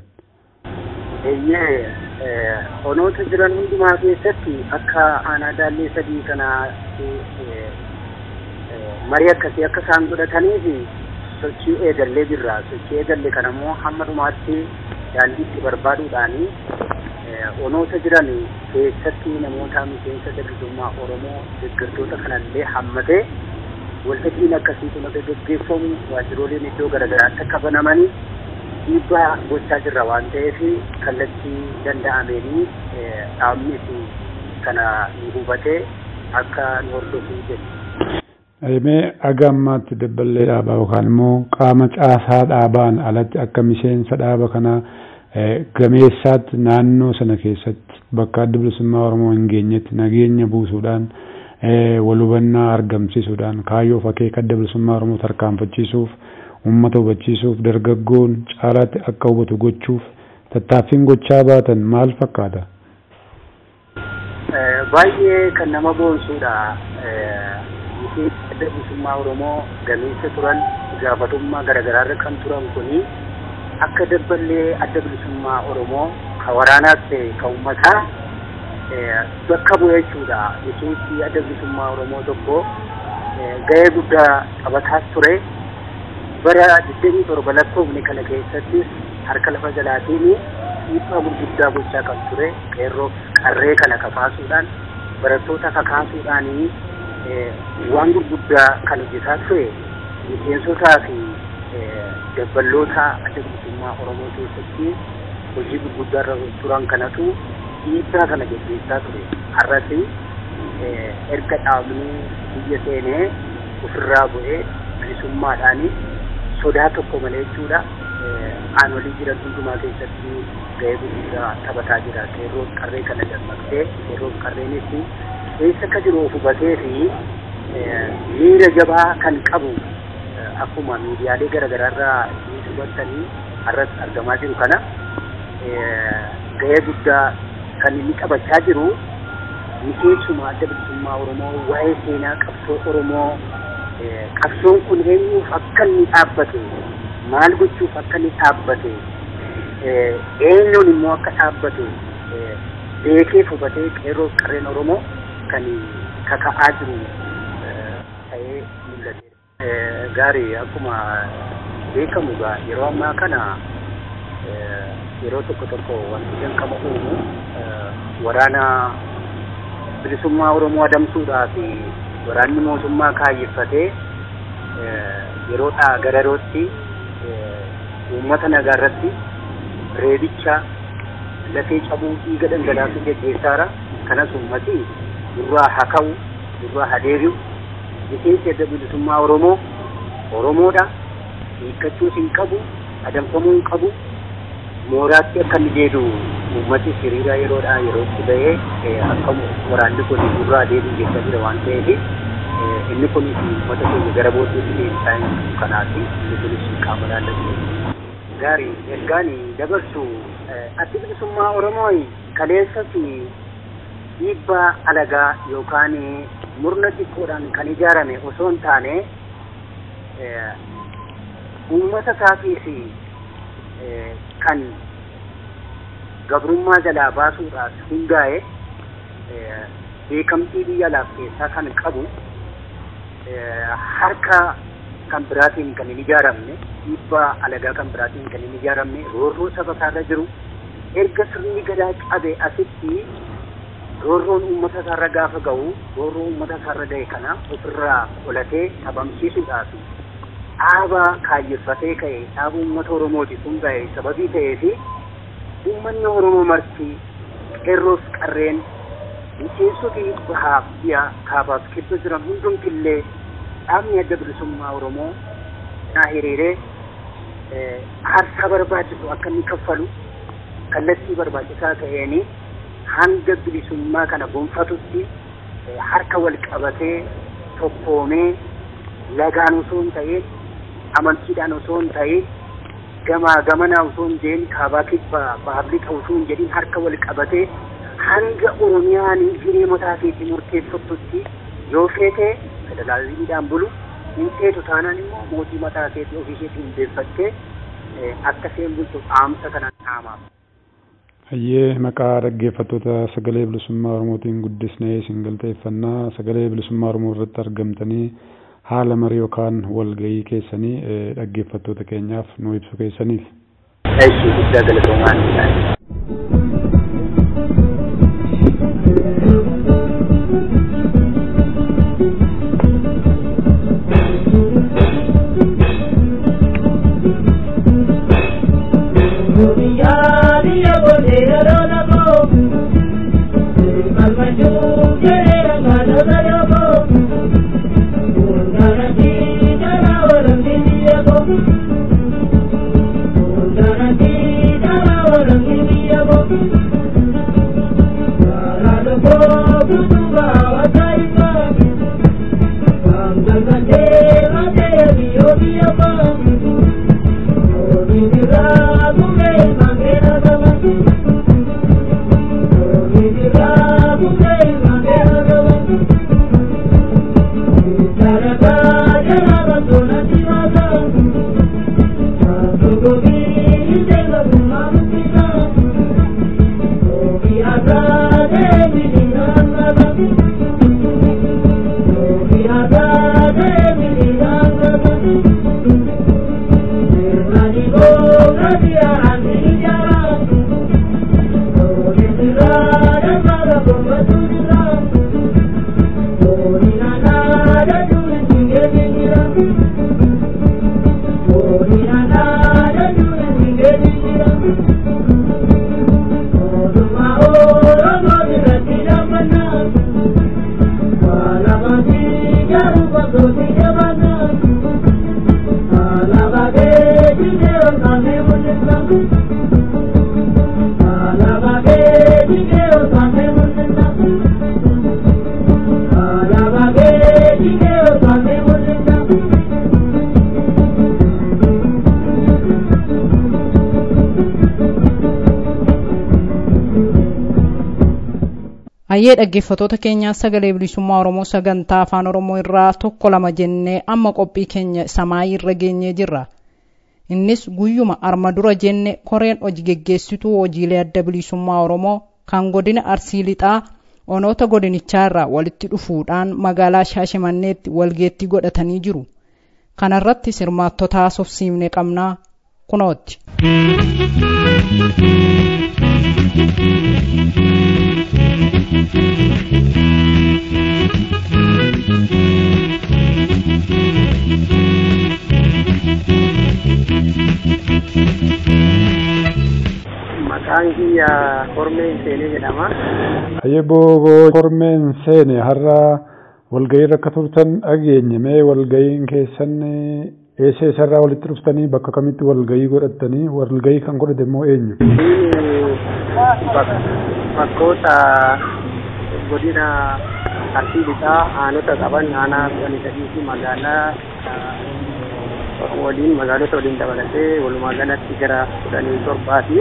Eeyyee onoota jiran hundumaa keessatti akka aanaa daallee sadii kanaa marii akkasii akka isaan godhataniif sochii eegallee jirra sochii eegalle kana immoo hamma dhumaatti daandiitti barbaaduudhaani onoota jiran keessatti namoota miseensa dargaggummaa oromoo deeggartoota kanallee hammatee waltajjiin akkasii kun akka gaggeeffamu waajjirooleen iddoo garaagaraatti akka banamanii dhiibbaa gochaa jirra waan ta'eef kallattii danda'ameenii dhaabnis kana nu hubatee akka nu hordofuu jedhu. Mee aga ammaatti dabballee dhaabaa yookaan immoo qaama caasaa dhaabaan alatti akka miseensa dhaaba kanaa gameessaatti naannoo sana keessatti bakka adda bilisummaa Oromoo hin geenyetti nageenya buusuudhaan wal hubannaa argamsiisuudhaan kaayyoo akeeka adda bilisummaa Oromoo tarkaanfachiisuuf uummata hubachiisuuf dargaggoon caalaatti akka hubatu gochuuf tattaaffiin gochaa baatan maal fakkaata? Baay'ee kan nama boonsuudha. adda bilisummaa Oromoo gameessa turan gaafatummaa garaagaraarra kan turan kuni akka dabballee adda bilisummaa Oromoo ka waraanaas ta'e ka uummataa bakka bu'ee jechuudha. Miseensi adda bilisummaa Oromoo tokko gahee guddaa taphataas ture. Bara 27 lakkoofne kana keessattis harka lafa jalaatiin dhiibbaa gurguddaa gochaa kan ture. Qeerroo qarree kana kakaasuudhaan barattoota kakaasuudhaanii waan gurguddaa kan hojjetaa ture miseensotaa fi dabballoota adda bilisummaa Oromoo keessatti hojii gurguddaa irra turan kanatu dhiibbaa kana gaggeessaa ture. Har'as erga dhaabni biyya seenee ofirraa bu'ee bilisummaadhaan sodaa tokko malee jechuudha. Aanolii jiran hundumaa keessatti gahee gurguddaa taphataa jira. Qeerroon qarree kana dammaqsee qeerroon qarreenis keessa akka jiru of hubatee fi miira jabaa kan qabu akkuma miidiyaalee garaagaraarraa hubattanii har'as argamaa jiru kana gahee guddaa kan inni taphachaa jiru miseensuma adda bilisummaa Oromoo waa'ee seenaa qabsoo Oromoo qabsoon kun eenyuuf akka inni dhaabbate maal gochuuf akka inni dhaabbate eenyuun immoo akka dhaabbate beekee hubatee qeerroo qarreen Oromoo kan kaka'aa jiru ta'ee mul'ate. Gaarii akkuma beekamu gaa yeroo ammaa kana yeroo tokko tokko wanti jalqaba uumu waraana bilisummaa Oromoo adamsuudhaa fi waraanni mootummaa kaayyeffatee yeroodhaa gara yerootti uummata nagaa irratti reebicha lafee cabuu dhiiga dhangalaasuu geggeessaara kanas uummati durraa haa ka'u durraa haa deebi'u miseensi adda bilisummaa Oromoo Oromoodha hiikkachuus hin qabu adamfamuu hin qabu mooraatti akka inni deebi'u uummati hiriira yeroodhaa yerootti ba'ee akka waraanni kun durraa deebi'u jechaa jira waan ta'eef inni kunis uummata keenya gara booddeetti deebisaa hin kanaaf inni kunis qaama laallatu. Gaarii ergaan dabarsu addi bilisummaa Oromoo kaleessa fi dhiibbaa alagaa yookaan murna xiqqoodhaan kan ijaarame osoo hin taane uummata isaatiif kan gabrummaa jalaa baasuudhaaf hundaa'e beekamtii biyya alaaf keessaa kan qabu harka kan biraatiin kan hin ijaaramne dhiibbaa alagaa kan biraatiin kan hin ijaaramne roorroo saba isaarra jiru erga sirni gadaa cabe asitti roorroon uummata isaarra gaafa ga'u roorroo uummata isaarra ga'e kana ofirraa qolatee dhabamsiisuudhaaf dhaaba kaayyeffatee ka'e dhaaba uummata oromooti kun ga'e sababii ta'ee fi uummanni oromoo marti qeerroof qarreen miseensoti bahaaf dhiya kaabaaf kibba jiran hundumtillee dhaabni adda bilisummaa oromoo naa hiriiree aarsaa barbaachisu akka inni kaffalu kallattii barbaachisaa ta'eeni hanga bilisummaa kana gonfatutti harka wal qabatee tokkoomee lagaan osoo hin ta'in amantiidhaan osoo hin ta'in gamaa gamanaa osoo hin jedhin kaabaa kibbaa baaf lixa osoo hin jedhin harka wal qabatee hanga oromiyaan hiree mataa keetii murteeffattutti yoo feete federaalizimiidhaan bulu hin feetu taanaan immoo mootii mataa keetii ofii isheetii hundeeffattee akka isheen bultu dhaamsa kanaan dhaamaaf. Hayyee maqaa dhaggeeffattoota sagalee bilisummaa Oromootiin guddisnee isin galateeffannaa sagalee bilisummaa Oromoo irratti argamtanii haala marii yookaan walgahii keessanii dhaggeeffattoota keenyaaf nu ibsu keessaniif. Eeshi guddaa galatoomaa Hayyee dhaggeeffattoota keenyaa sagalee bilisummaa Oromoo sagantaa afaan Oromoo irraa tokko lama jennee amma qophii keenya samaayii irra geenyee jirra. Innis guyyuma arma dura jenne koreen hojii geggeessituu hojiilee adda bilisummaa Oromoo kan godina Arsii Lixaa onoota godinichaa irraa walitti dhufuudhaan magaalaa Shaashimanneetti walgeettii godhatanii jiru. Kanarratti sirmaattota haasofsiifne qabnaa kunooti. Maqaan kiyya Kormeen Seenee jedhama. Hayyee booboo Kormeen Seene har'a walgahii akka turtan dhageenye mee walgahiin keessan eessa eessarraa walitti dhuftanii bakka kamitti walgahii godhattanii walgahii kan godhate immoo eenyu? Bakkoota godina Arsii Lixaa aanota qaban aanaa kudhanii sadii fi magaalaa waliin magaalota waliin dabalatee walumaa galatti gara kudhanii torbaati.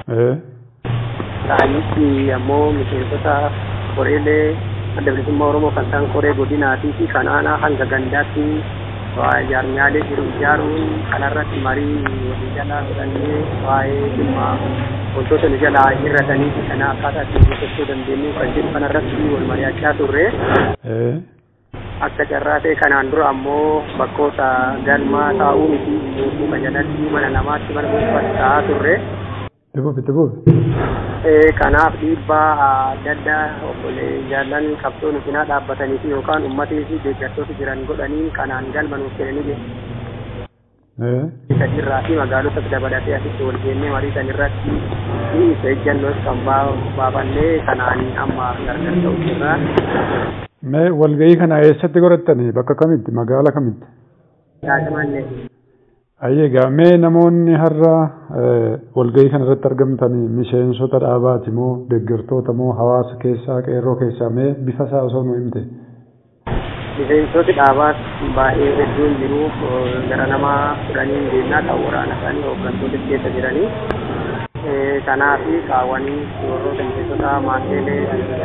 Ta'anitti ammoo miseensota koreelee adda bilisummaa Oromoo kan ta'an koree godinaatii fi kan aanaa hanga gandaatti jaarmiyaalee jiru ijaaruun kanarratti marii walii jalaa fudhannee waa'ee dhimma wantoota nu jalaa hir'atanii fi kana akkaataa ittiin guuttachuu dandeenyu kan jedhu kanarratti wal mari'achaa turre. Akka carraa ta'e kanaan dura ammoo bakkoota galmaa taa'uu miti muka jalatti mana namaatti mana dhuunfaatti taa'aa turre. Dhibuuf itti buufi. Kanaaf dhiibbaa adda addaa obbolee jaallan qabsoo nu cinaa dhaabbatanii fi yookaan uummatii fi deeggartoota jiran godhanii kanaan galma nuuf kennanii Sadiirraa fi magaalota dabalatee asitti wal geennee marii san irratti isa ejjannoos kan baafannee kanaan amma gargar ta'u jirra. Mee walgahii kana eessatti godhattanii bakka kamitti magaala kamitti? Shaashamannee. Ayyeegaa mee namoonni har'a walgahii kana irratti argamtanii miseensota dhaabaati moo deeggartoota moo hawaasa keessaa qeerroo keessaa mee bifa isaa osoo nu himte? Miseensoti dhaabaas baay'ee hedduun jiru gara nama kudhanii deemnaa kan waraana isaanii hooggantoota keessa jiranii. Kanaaf kaawwanii warroota miseensota maanteelee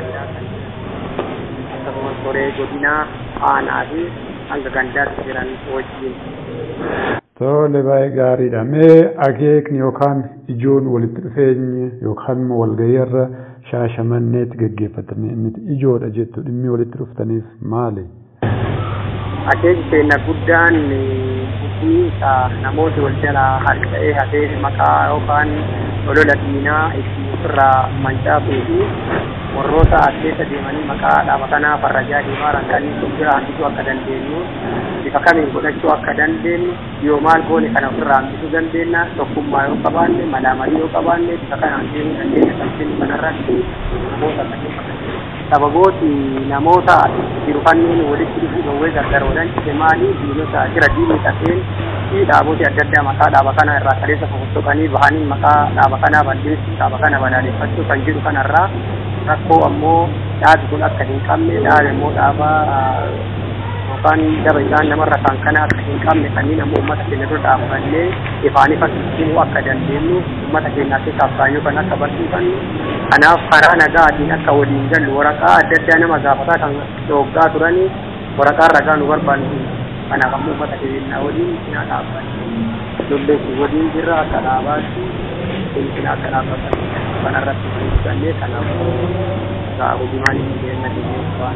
akkasumas koree godinaa aanaa fi hanga gandaatti jiran wajjin. Tole baay'ee gaariidha. Mee akeekni yookaan ijoon walitti dhufeenyi yookaan walgahii irra shaashamanneetti gaggeeffatanii inni ijoodha jettu dhimmi walitti dhuftaniif maali? akeeki keenya guddaan itti namooti wal jalaa harca'ee hafee maqaa yookaan olola diinaa itti ofirraa mancaasuu fi warroota as keessa deemanii maqaa dhaaba kanaa farrajaa deemaa rankanii bira hambisuu akka dandeenyu bifa kamiin godhachuu akka dandeenyu yoo maal goone kana ofirraa hambisuu dandeenya tokkummaa yoo qabaanne malaamalii yoo qabaanne bifa kanaan deemuu dandeenya kan kanarratti namoota sababooti namoota jiru kanneen walitti dhufuu dhowwee gargaroodhan cite maali diinota jira diinni tafeen fi dhaaboti adda addaa maqaa dhaaba kana irraa kaleessa fofottokanii bahanii maqaa dhaaba kanaa balleessuu dhaaba kana balaaleffachuu kan jedhu kanarraa rakkoo ammoo dhaabi kun akka hin qabne dhaabi immoo dhaaba yookaan daba isaan namarra kan kana akka hin qabne kanneen ammoo uummata keenya dura dhaabannee ifaan ifa himuu akka dandeenyu uummata keenyaa keessaaf kaayyoo kan akka barsiifannu kanaaf karaa nagaatiin akka waliin gallu waraqaa adda addaa nama gaafataa kan dhooggaa turanii waraqaa ragaa nu barbaannu kanaaf ammoo uummata keenya waliin cinaa dhaabbanne ijoollee waliin jirra akka dhaabaatti cinaa akka dhaabbatan kanarratti hojjannee kanaaf gaa hojimaan hin deemne waan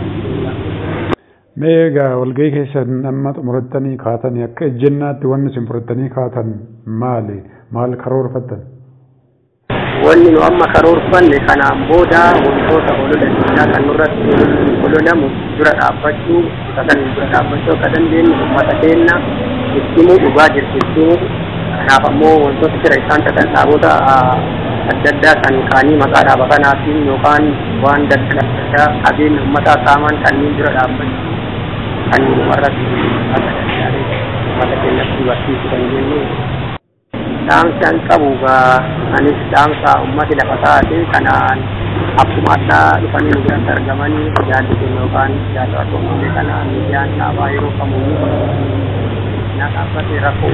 Mee egaa walgahii keessan amma xumurattanii kaatanii akka ejjennaatti wanni isin fudhattanii kaatan maali? Maal karoorfattan? Wanni nu amma karoorfanne kanaan booda wantoota olola diinaa kan nurratti ololamu dura dhaabbachuu isa kan dura dhaabbachuu akka dandeenyu uummata keenya ittimuu dhugaa jirtittuu kanaaf ammoo wantoota jira isaan ta'an dhaabota adda addaa kan kaanii maqaa dhaaba kanaatiin yookaan waan dadda qabeenya uummataa saaman kanneen dura dhaabbachuu kan warra akka danda'anii uummata keenyatti barsiisuu kan jennu dhaamsaan qabu gaa anis dhaamsa ummati lafa taate kanaan akkuma addaa dhufanii nu biratti argamanii jaalli keenya yookaan jaalli tokkollee kana miidiyaan dhaabaa yeroo kamuu na dhaabbate rakkoo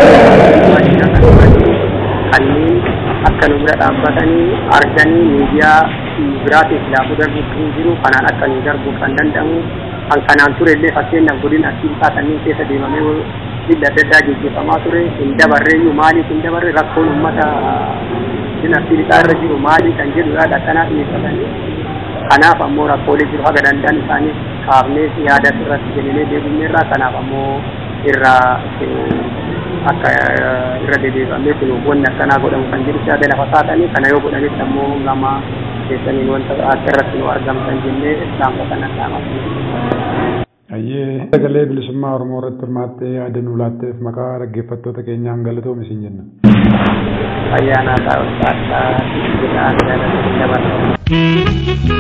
kanneen akka nu bira dhaabbatanii arganii miidiyaa biraatiif laafuu darbuu kan jiru kanaan akka nu darbuu kan danda'amu kan kanaan ture illee fakkeenyaaf godina asiisaa kanneen keessa deemamee dhibba adda addaa gaggeeffamaa ture hin dabarreeyyu maaliif hin dabarre rakkoon uummata godina asiisaa irra jiru maali kan jedhudha akkanaa dhiyeeffatanii kanaaf ammoo rakkoolee jiru haga danda'an isaanii kaafnee yaada irratti kennee deebinee irraa kanaaf ammoo irraa akka irra dedeebamee kun wanni akkanaa godhamu kan jedhu yaada lafa kaatanii kana yoo godhametti ammoo gama keessaniin wanta akka irratti nu argamtan jennee dhaamsa kana dhaamatu. Ayyee sagalee bilisummaa Oromoo irratti hirmaattee yaada nu laatteef maqaa dhaggeeffattoota keenyaan galatoomi isin jenna. Ayyaana taa'uudhaa jedhaan jaallatanii dabarsa.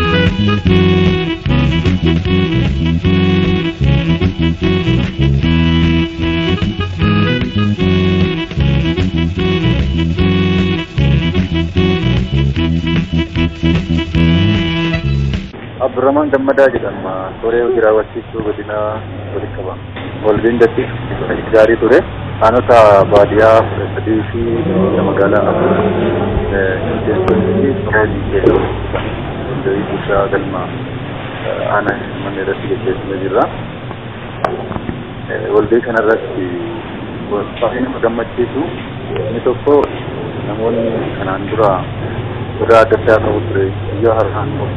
Abdurrahman Gammadaa jedhama. Toree hojii raawwachiistuu godina walitti qaba. Walga'iin datti gaarii ture. Aanota baadiyyaa kudha sadii fi magaalaa keessatti Oromoo jedhamu walga'ii bulchaa galma aanaa mana irratti gaggeessinee jirra. Walga'ii kanarratti baay'ee nama gammachiisu inni tokko namoonni kanaan dura sodaa adda addaa qabu ture biyya har'aan of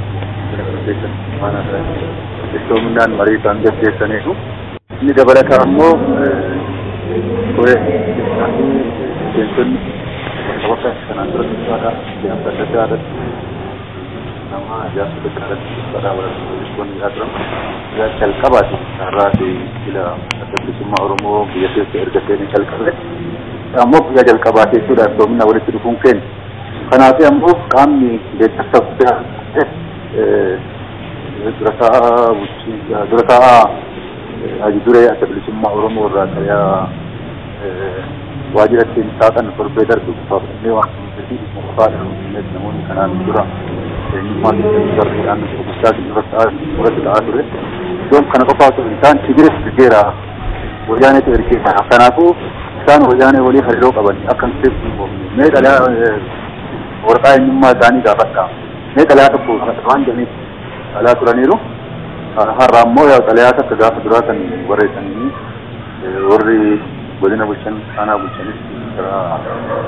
iftoominaan marii kan gaggeessaniiru inni dabalataa ammoo miseensonni bakka kanaan dura dubbaadha ijaarsa adda addaa irratti nama ijaarsa adda addaa irratti dubbaadhaa walirratti turan calqabaati har'aati jila adda bilisummaa oromoo biyya keessa erga seenii calqabe ammoo biyya jalqabaa jechuudha iftoomina walitti dhufuun keenya kanaaf ammoo qaamni deeggarsa guddaa durataa durataa haji duree adda bilisummaa oromoo irraa qariyaa waajjira ittiin saaqan torbee darbe gufaafannee waan gufaadha namoonni kanaan dura eenyummaa keessatti darbeedhaan gurguddaa duratti ta'aa ture iddoon kana qofaa osoo hin taane tigires ergeera wayaaneetu ergeera kanaafuu isaan wayaanee walii hariiroo qaban akka hin seefnu mee dhalaa waraqaa eenyummaa isaanii gaafadha mee dhalaa tokko waan jedhaniif dhalaa turaniiru har'a ammoo yaa xalayaa takka gaafa duraa kan barreessanii warri godina bulchan aanaa bulchanis karaa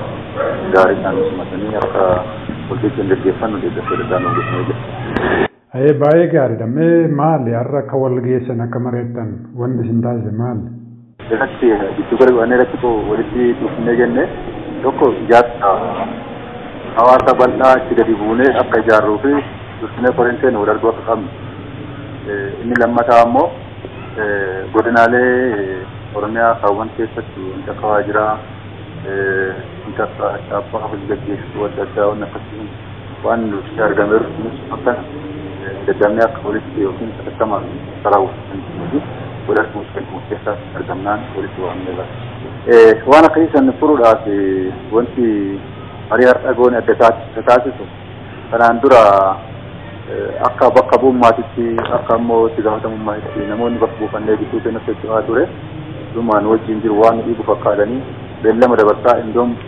gaarii isaan simatanii akka walqixxeen gaggeeffannu deeggarsa adda addaa nuuf godhamee jira. Ee baay'ee gaariidha. Mee maali har'a akka wal geessan akka mareettan wanti isin taasise maali? Irratti giddu gala godhannee irratti koo walitti dhufnee jenne tokko ijaarsa hawaasa bal'aa itti gadi buunee akka ijaarruu fi dursinee korintee nu darbu akka qabnu. Inni lammataa immoo godinaalee Oromiyaa kaawwan keessatti wanti akka waajiraa wanti akka dhaabbaa hojii gaggeessuu adda addaa waan akkasii waan nuti argameeru nus akka daddamnee akka walitti yookiin sadattamaa saraawwatan godhachuu kennu keessaa argamnaan walitti waamneerra. Waan akkasii san furuudhaaf wanti marii har'a goone adda taasisu kanaan dura akka bakka bu'ummaatitti akka immoo itti gaafatamummaatitti namoonni bakka buufannee gidduu keenyatti hojjetaa ture dhumaan wajjin jiru waan dhiibu fakkaatanii beellama dabarsaa indoom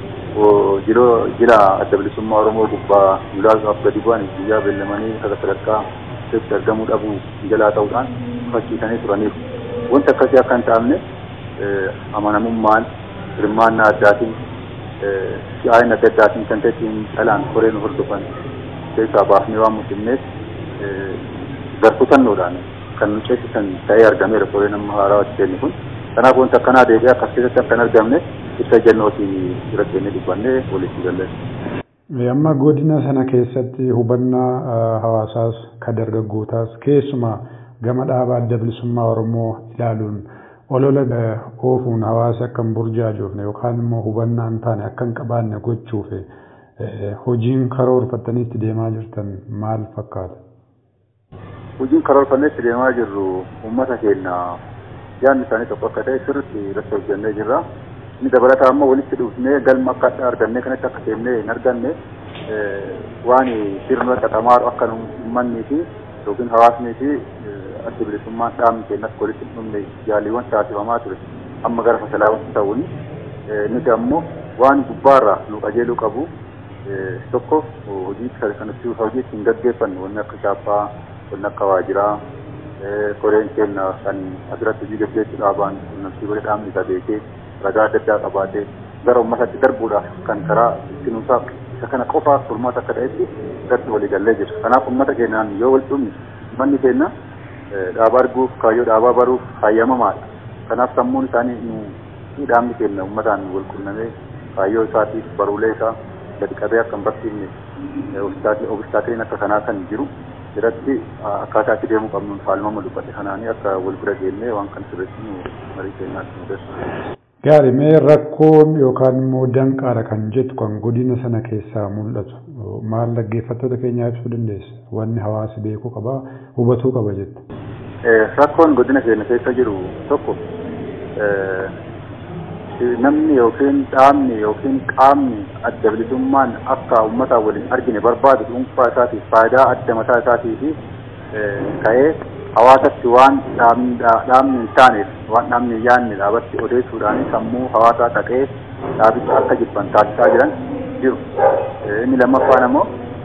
jila adda bilisummaa Oromoo gubbaa muraasuudhaaf gadi bu'an guyyaa beellamanii saga sadarkaa keessatti argamuu dhabuu jalaa ta'uudhaan fakkiisanii turaniiru. Wanti akkasii akka hin taane amanamummaan hirmaannaa addaatiin si'aayin adda addaatiin kan ta'e ittiin dhalaan koree nu hordofan keessaa baafnee waan mul'inneef garkutannoodhaan kan nu ceesisan ta'ee argameera koreen amma haaraa hojjenne kun. Kanaaf wanti akkanaa deebi'ee akkas keessatti akka hin argamne ibsa jennootii bira kennee dubbannee walitti galle. Amma godina sana keessatti hubannaa hawaasaas kan dargaggootaas keessumaa gama dhaabaa adda bilisummaa Oromoo ilaaluun olola oofuun hawaasa akka hin burjaajoofne yookaan immoo hubannaa hin taane akka hin qabaanne gochuuf hojiin karoorfattanii itti deemaa jirtan maal fakkaata? Hojiin karoorfannee itti deemaa jirru uummata keenya yaadni isaanii tokko akka ta'e sirriitti irratti hojjennee jirra. Inni dabalataa ammoo walitti dhufnee galma akka adda argannee kanatti akka seennee hin arganne waan sirna xaxamaaru akka uummanni fi yookiin hawaasnii fi adda bilisummaan dhaabni keenyas walitti hin dhufne yaaliiwwan taasifamaa ture amma gara fasalaawwan ta'uun nuti ammoo waan gubbaarraa nu qajeeluu qabu tokko hojii kanatti hojii ittiin gaggeeffannu wanni akka chaappaa wanni akka waajiraa koreen keenya kan asirratti hojii gaggeessuu dhaabaan quunnamtii godhe dhaabni isa beekee ragaa adda addaa qabaatee gara uummatatti darbuudhaaf kan karaa ittinuusaa isa kana qofaaf furmaata akka ta'etti irratti walii gallee jira. Kanaaf uummata keenyaan yoo wal dhumne manni keenya dhaabaa arguuf kaayyoo dhaabaa baruuf hayyamamaadha. Kanaaf sammuun isaanii nu dhaabni keenya uummataan wal qunnamee kaayyoo isaatiif baruulee isaa gadi qabee akka hin barsiifne obstaakiliin akka kanaa kan jiru irratti akkaataa itti deemuu qabnuun faalmama dubbate kanaanii akka wal bira geennee waan kan sirriitti nu marii keenyaatti nu geessu. Gaarii mee rakkoon yookaan immoo danqaadha kan jettu kan godina sana keessaa mul'atu maal dhaggeeffattoota keenyaa ibsuu dandeessa wanni hawaasi beekuu qaba hubatuu qaba jettu. Rakkoon godina keenya keessa jiru tokko namni yookiin dhaabni yookiin qaamni adda bilisummaan akka uummataa waliin argine barbaadu dhuunfaa isaatiif faayidaa adda mataa isaatii fi ka'ee hawaasatti waan dhaabni hin taaneef waan dhaabni hin yaadne dhaabatti odeessuudhaan sammuu hawaasaa taqee dhaabicha akka jibban taasisaa jiran jiru. Inni lammaffaan ammoo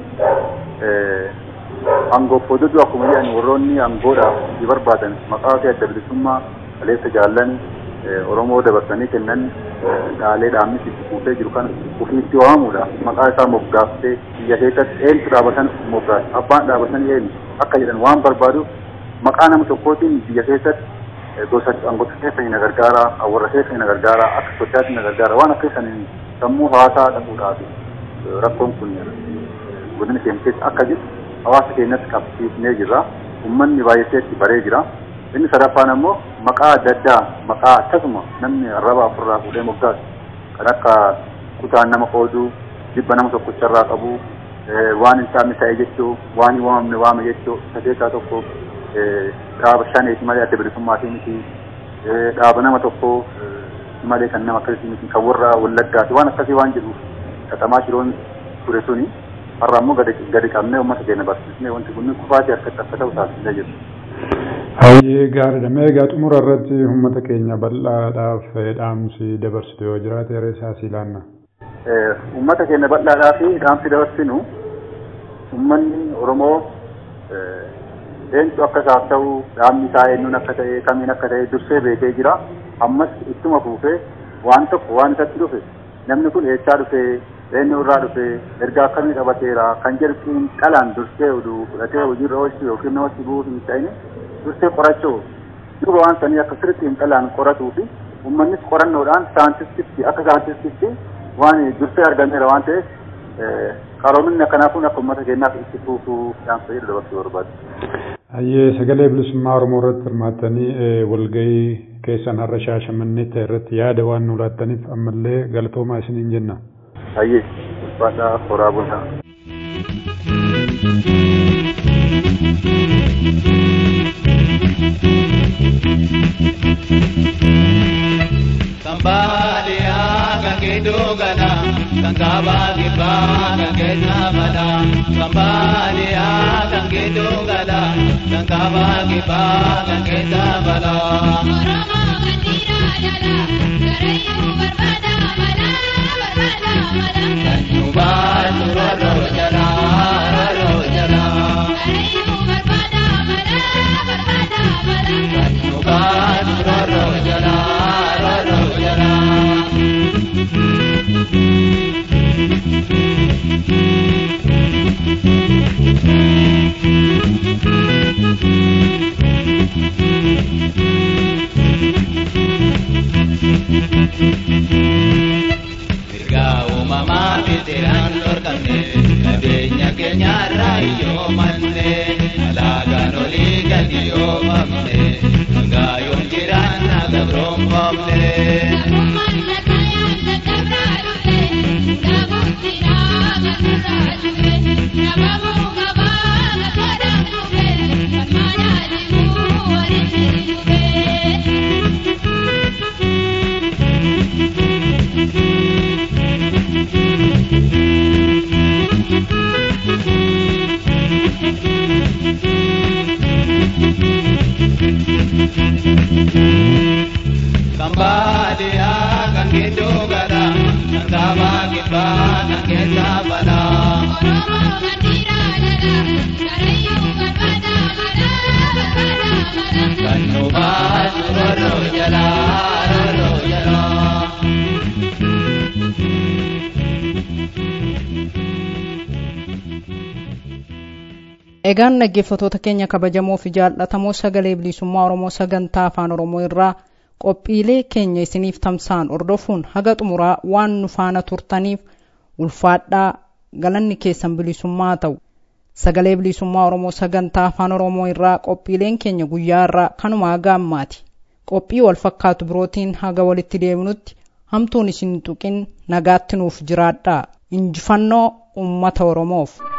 angoof hododuu akkuma jedhan warroonni angoodhaaf itti barbaadan maqaa fi adda bilisummaa kaleessa jaallan Oromoo dabarsanii kennan dhaalee dhaabnis itti fuutee jiru kan ofiitti waamamuudha. Maqaa isaa moggaaftee biyya keessatti eenyu dhaabatan moggaas abbaan dhaabatan eenyu akka jedhan waan barbaaduuf maqaa nama tokkootiin biyya keessatti gosa angoota keessa na gargaara awwarra keessa na gargaara akka sochaatti na gargaara waan akka isaniin sammuu hawaasaa dhaquudhaaf rakkoon kun godina keenya keessa akka jiru hawaasa keenyatti qabsiifnee jirra uummanni baay'ee itti baree jira inni sadaffaan ammoo maqaa adda addaa maqaa akkasuma namni arraba ofirraa fuudhee moggaasu kan akka kutaan nama qooduu jibba nama tokkocharraa qabu waan hin taane ta'e jechuu waan hin waamamne waame jechuu isa keessaa tokko dhaaba shaneeti malee adda bilisummaatii miti dhaaba nama tokko malee kan nama akkasii miti kan warra wallaggaati waan akkasii waan jedhuuf xaxamaa shiroon ture suni har'a ammoo gadi qabnee uummata keenya barsiisnee wanti kun kufaatii harkatti akka ta'u taasisnee jiru. Hayyee gaariidha. Mee egaa xumura irratti uummata keenya bal'aadhaaf dhaamsi dabarsitu yoo jiraate yeroo isaa si ilaanna. Uummata keenya bal'aadhaaf dhaamsi dabarsinu uummanni Oromoo eenyu akka isaaf ta'u dhaabni isaa eenyuun akka ta'e kamiin akka ta'e dursee beekee jira. Ammas ittuma fuufee waan tokko waan isatti dhufe namni kun eessaa dhufee eenyu irraa dhufee ergaa akkamii qabateera kan jedhu xiinxalaan dursee oduu fudhatee hojiirra oolchuu yookiin namatti bu'uu hin ta'in dursee qorachuu duuba waan sanii akka sirriitti xiinxalaan qoratuu fi uummannis qorannoodhaan saayintistitti akka saayintistitti waan dursee argameera waan ta'eef qaroominni akkanaafuun akka uummata keenyaaf itti fufuu dhaamsa jedhu dabarsuu barbaadu. Hayyee sagalee bilisummaa Oromoo irratti hirmaattanii walgahii keessan har'a shaashamannee ta'e irratti yaada waan nu laattaniif ammallee galatoomaa isiniin jenna. Hayyee ulfaadhaa horaa bulaa. Kambaaliya kan keeddoo gala kan kaabaa kibbaa kan keessa bala. Kambaaliya kan keeddoo gala kan kaabaa kibbaa kan keessa bala. Oromoo kan dhiiraa jala garayyuu barbaada mala barbaada mala. Kan nu baasu rorroo jala rorroo jala. Garayyuu barbaada mala barbaada mala. Kan nu baasu rorroo jala rorroo jala. Mirgaa uumamaa fitiraan dorgamne qabeenya keenyarraa iyyoo manne alaagaan olii gadi yoo famne hangaa yoon jiraan na gabroonfamne. Gabummaan lakkaayaan lakkabraa dhufe gabuutti naaga nurraa dhufe nabamuu gabaa gabaadhaan dhufe ammaadhaa dhibuu walitti dhufe. Kambaaliya kan keeddoo gala kan kaabaa kibbaa kan keessa bala. Oromoo kan dhiiraa jala garayyuu barbaada mala barbaada mala. Kan nu baasu rorroo jala rorroo jala. Egaan dhaggeeffattoota keenya kabajamoo fi jaallatamoo sagalee bilisummaa Oromoo sagantaa afaan Oromoo irraa qophiilee keenya isiniif tamsa'an hordofuun haga xumuraa waan nu faana turtaniif ulfaadhaa galanni keessan bilisummaa ta'u. Sagalee bilisummaa Oromoo sagantaa afaan Oromoo irraa qophiileen keenya guyyaa irraa kanuma haga ammaati. Qophii wal fakkaatu birootiin haga walitti deebinutti hamtuun isin tuqin nagaatti nuuf jiraadhaa. Injifannoo uummata Oromoof.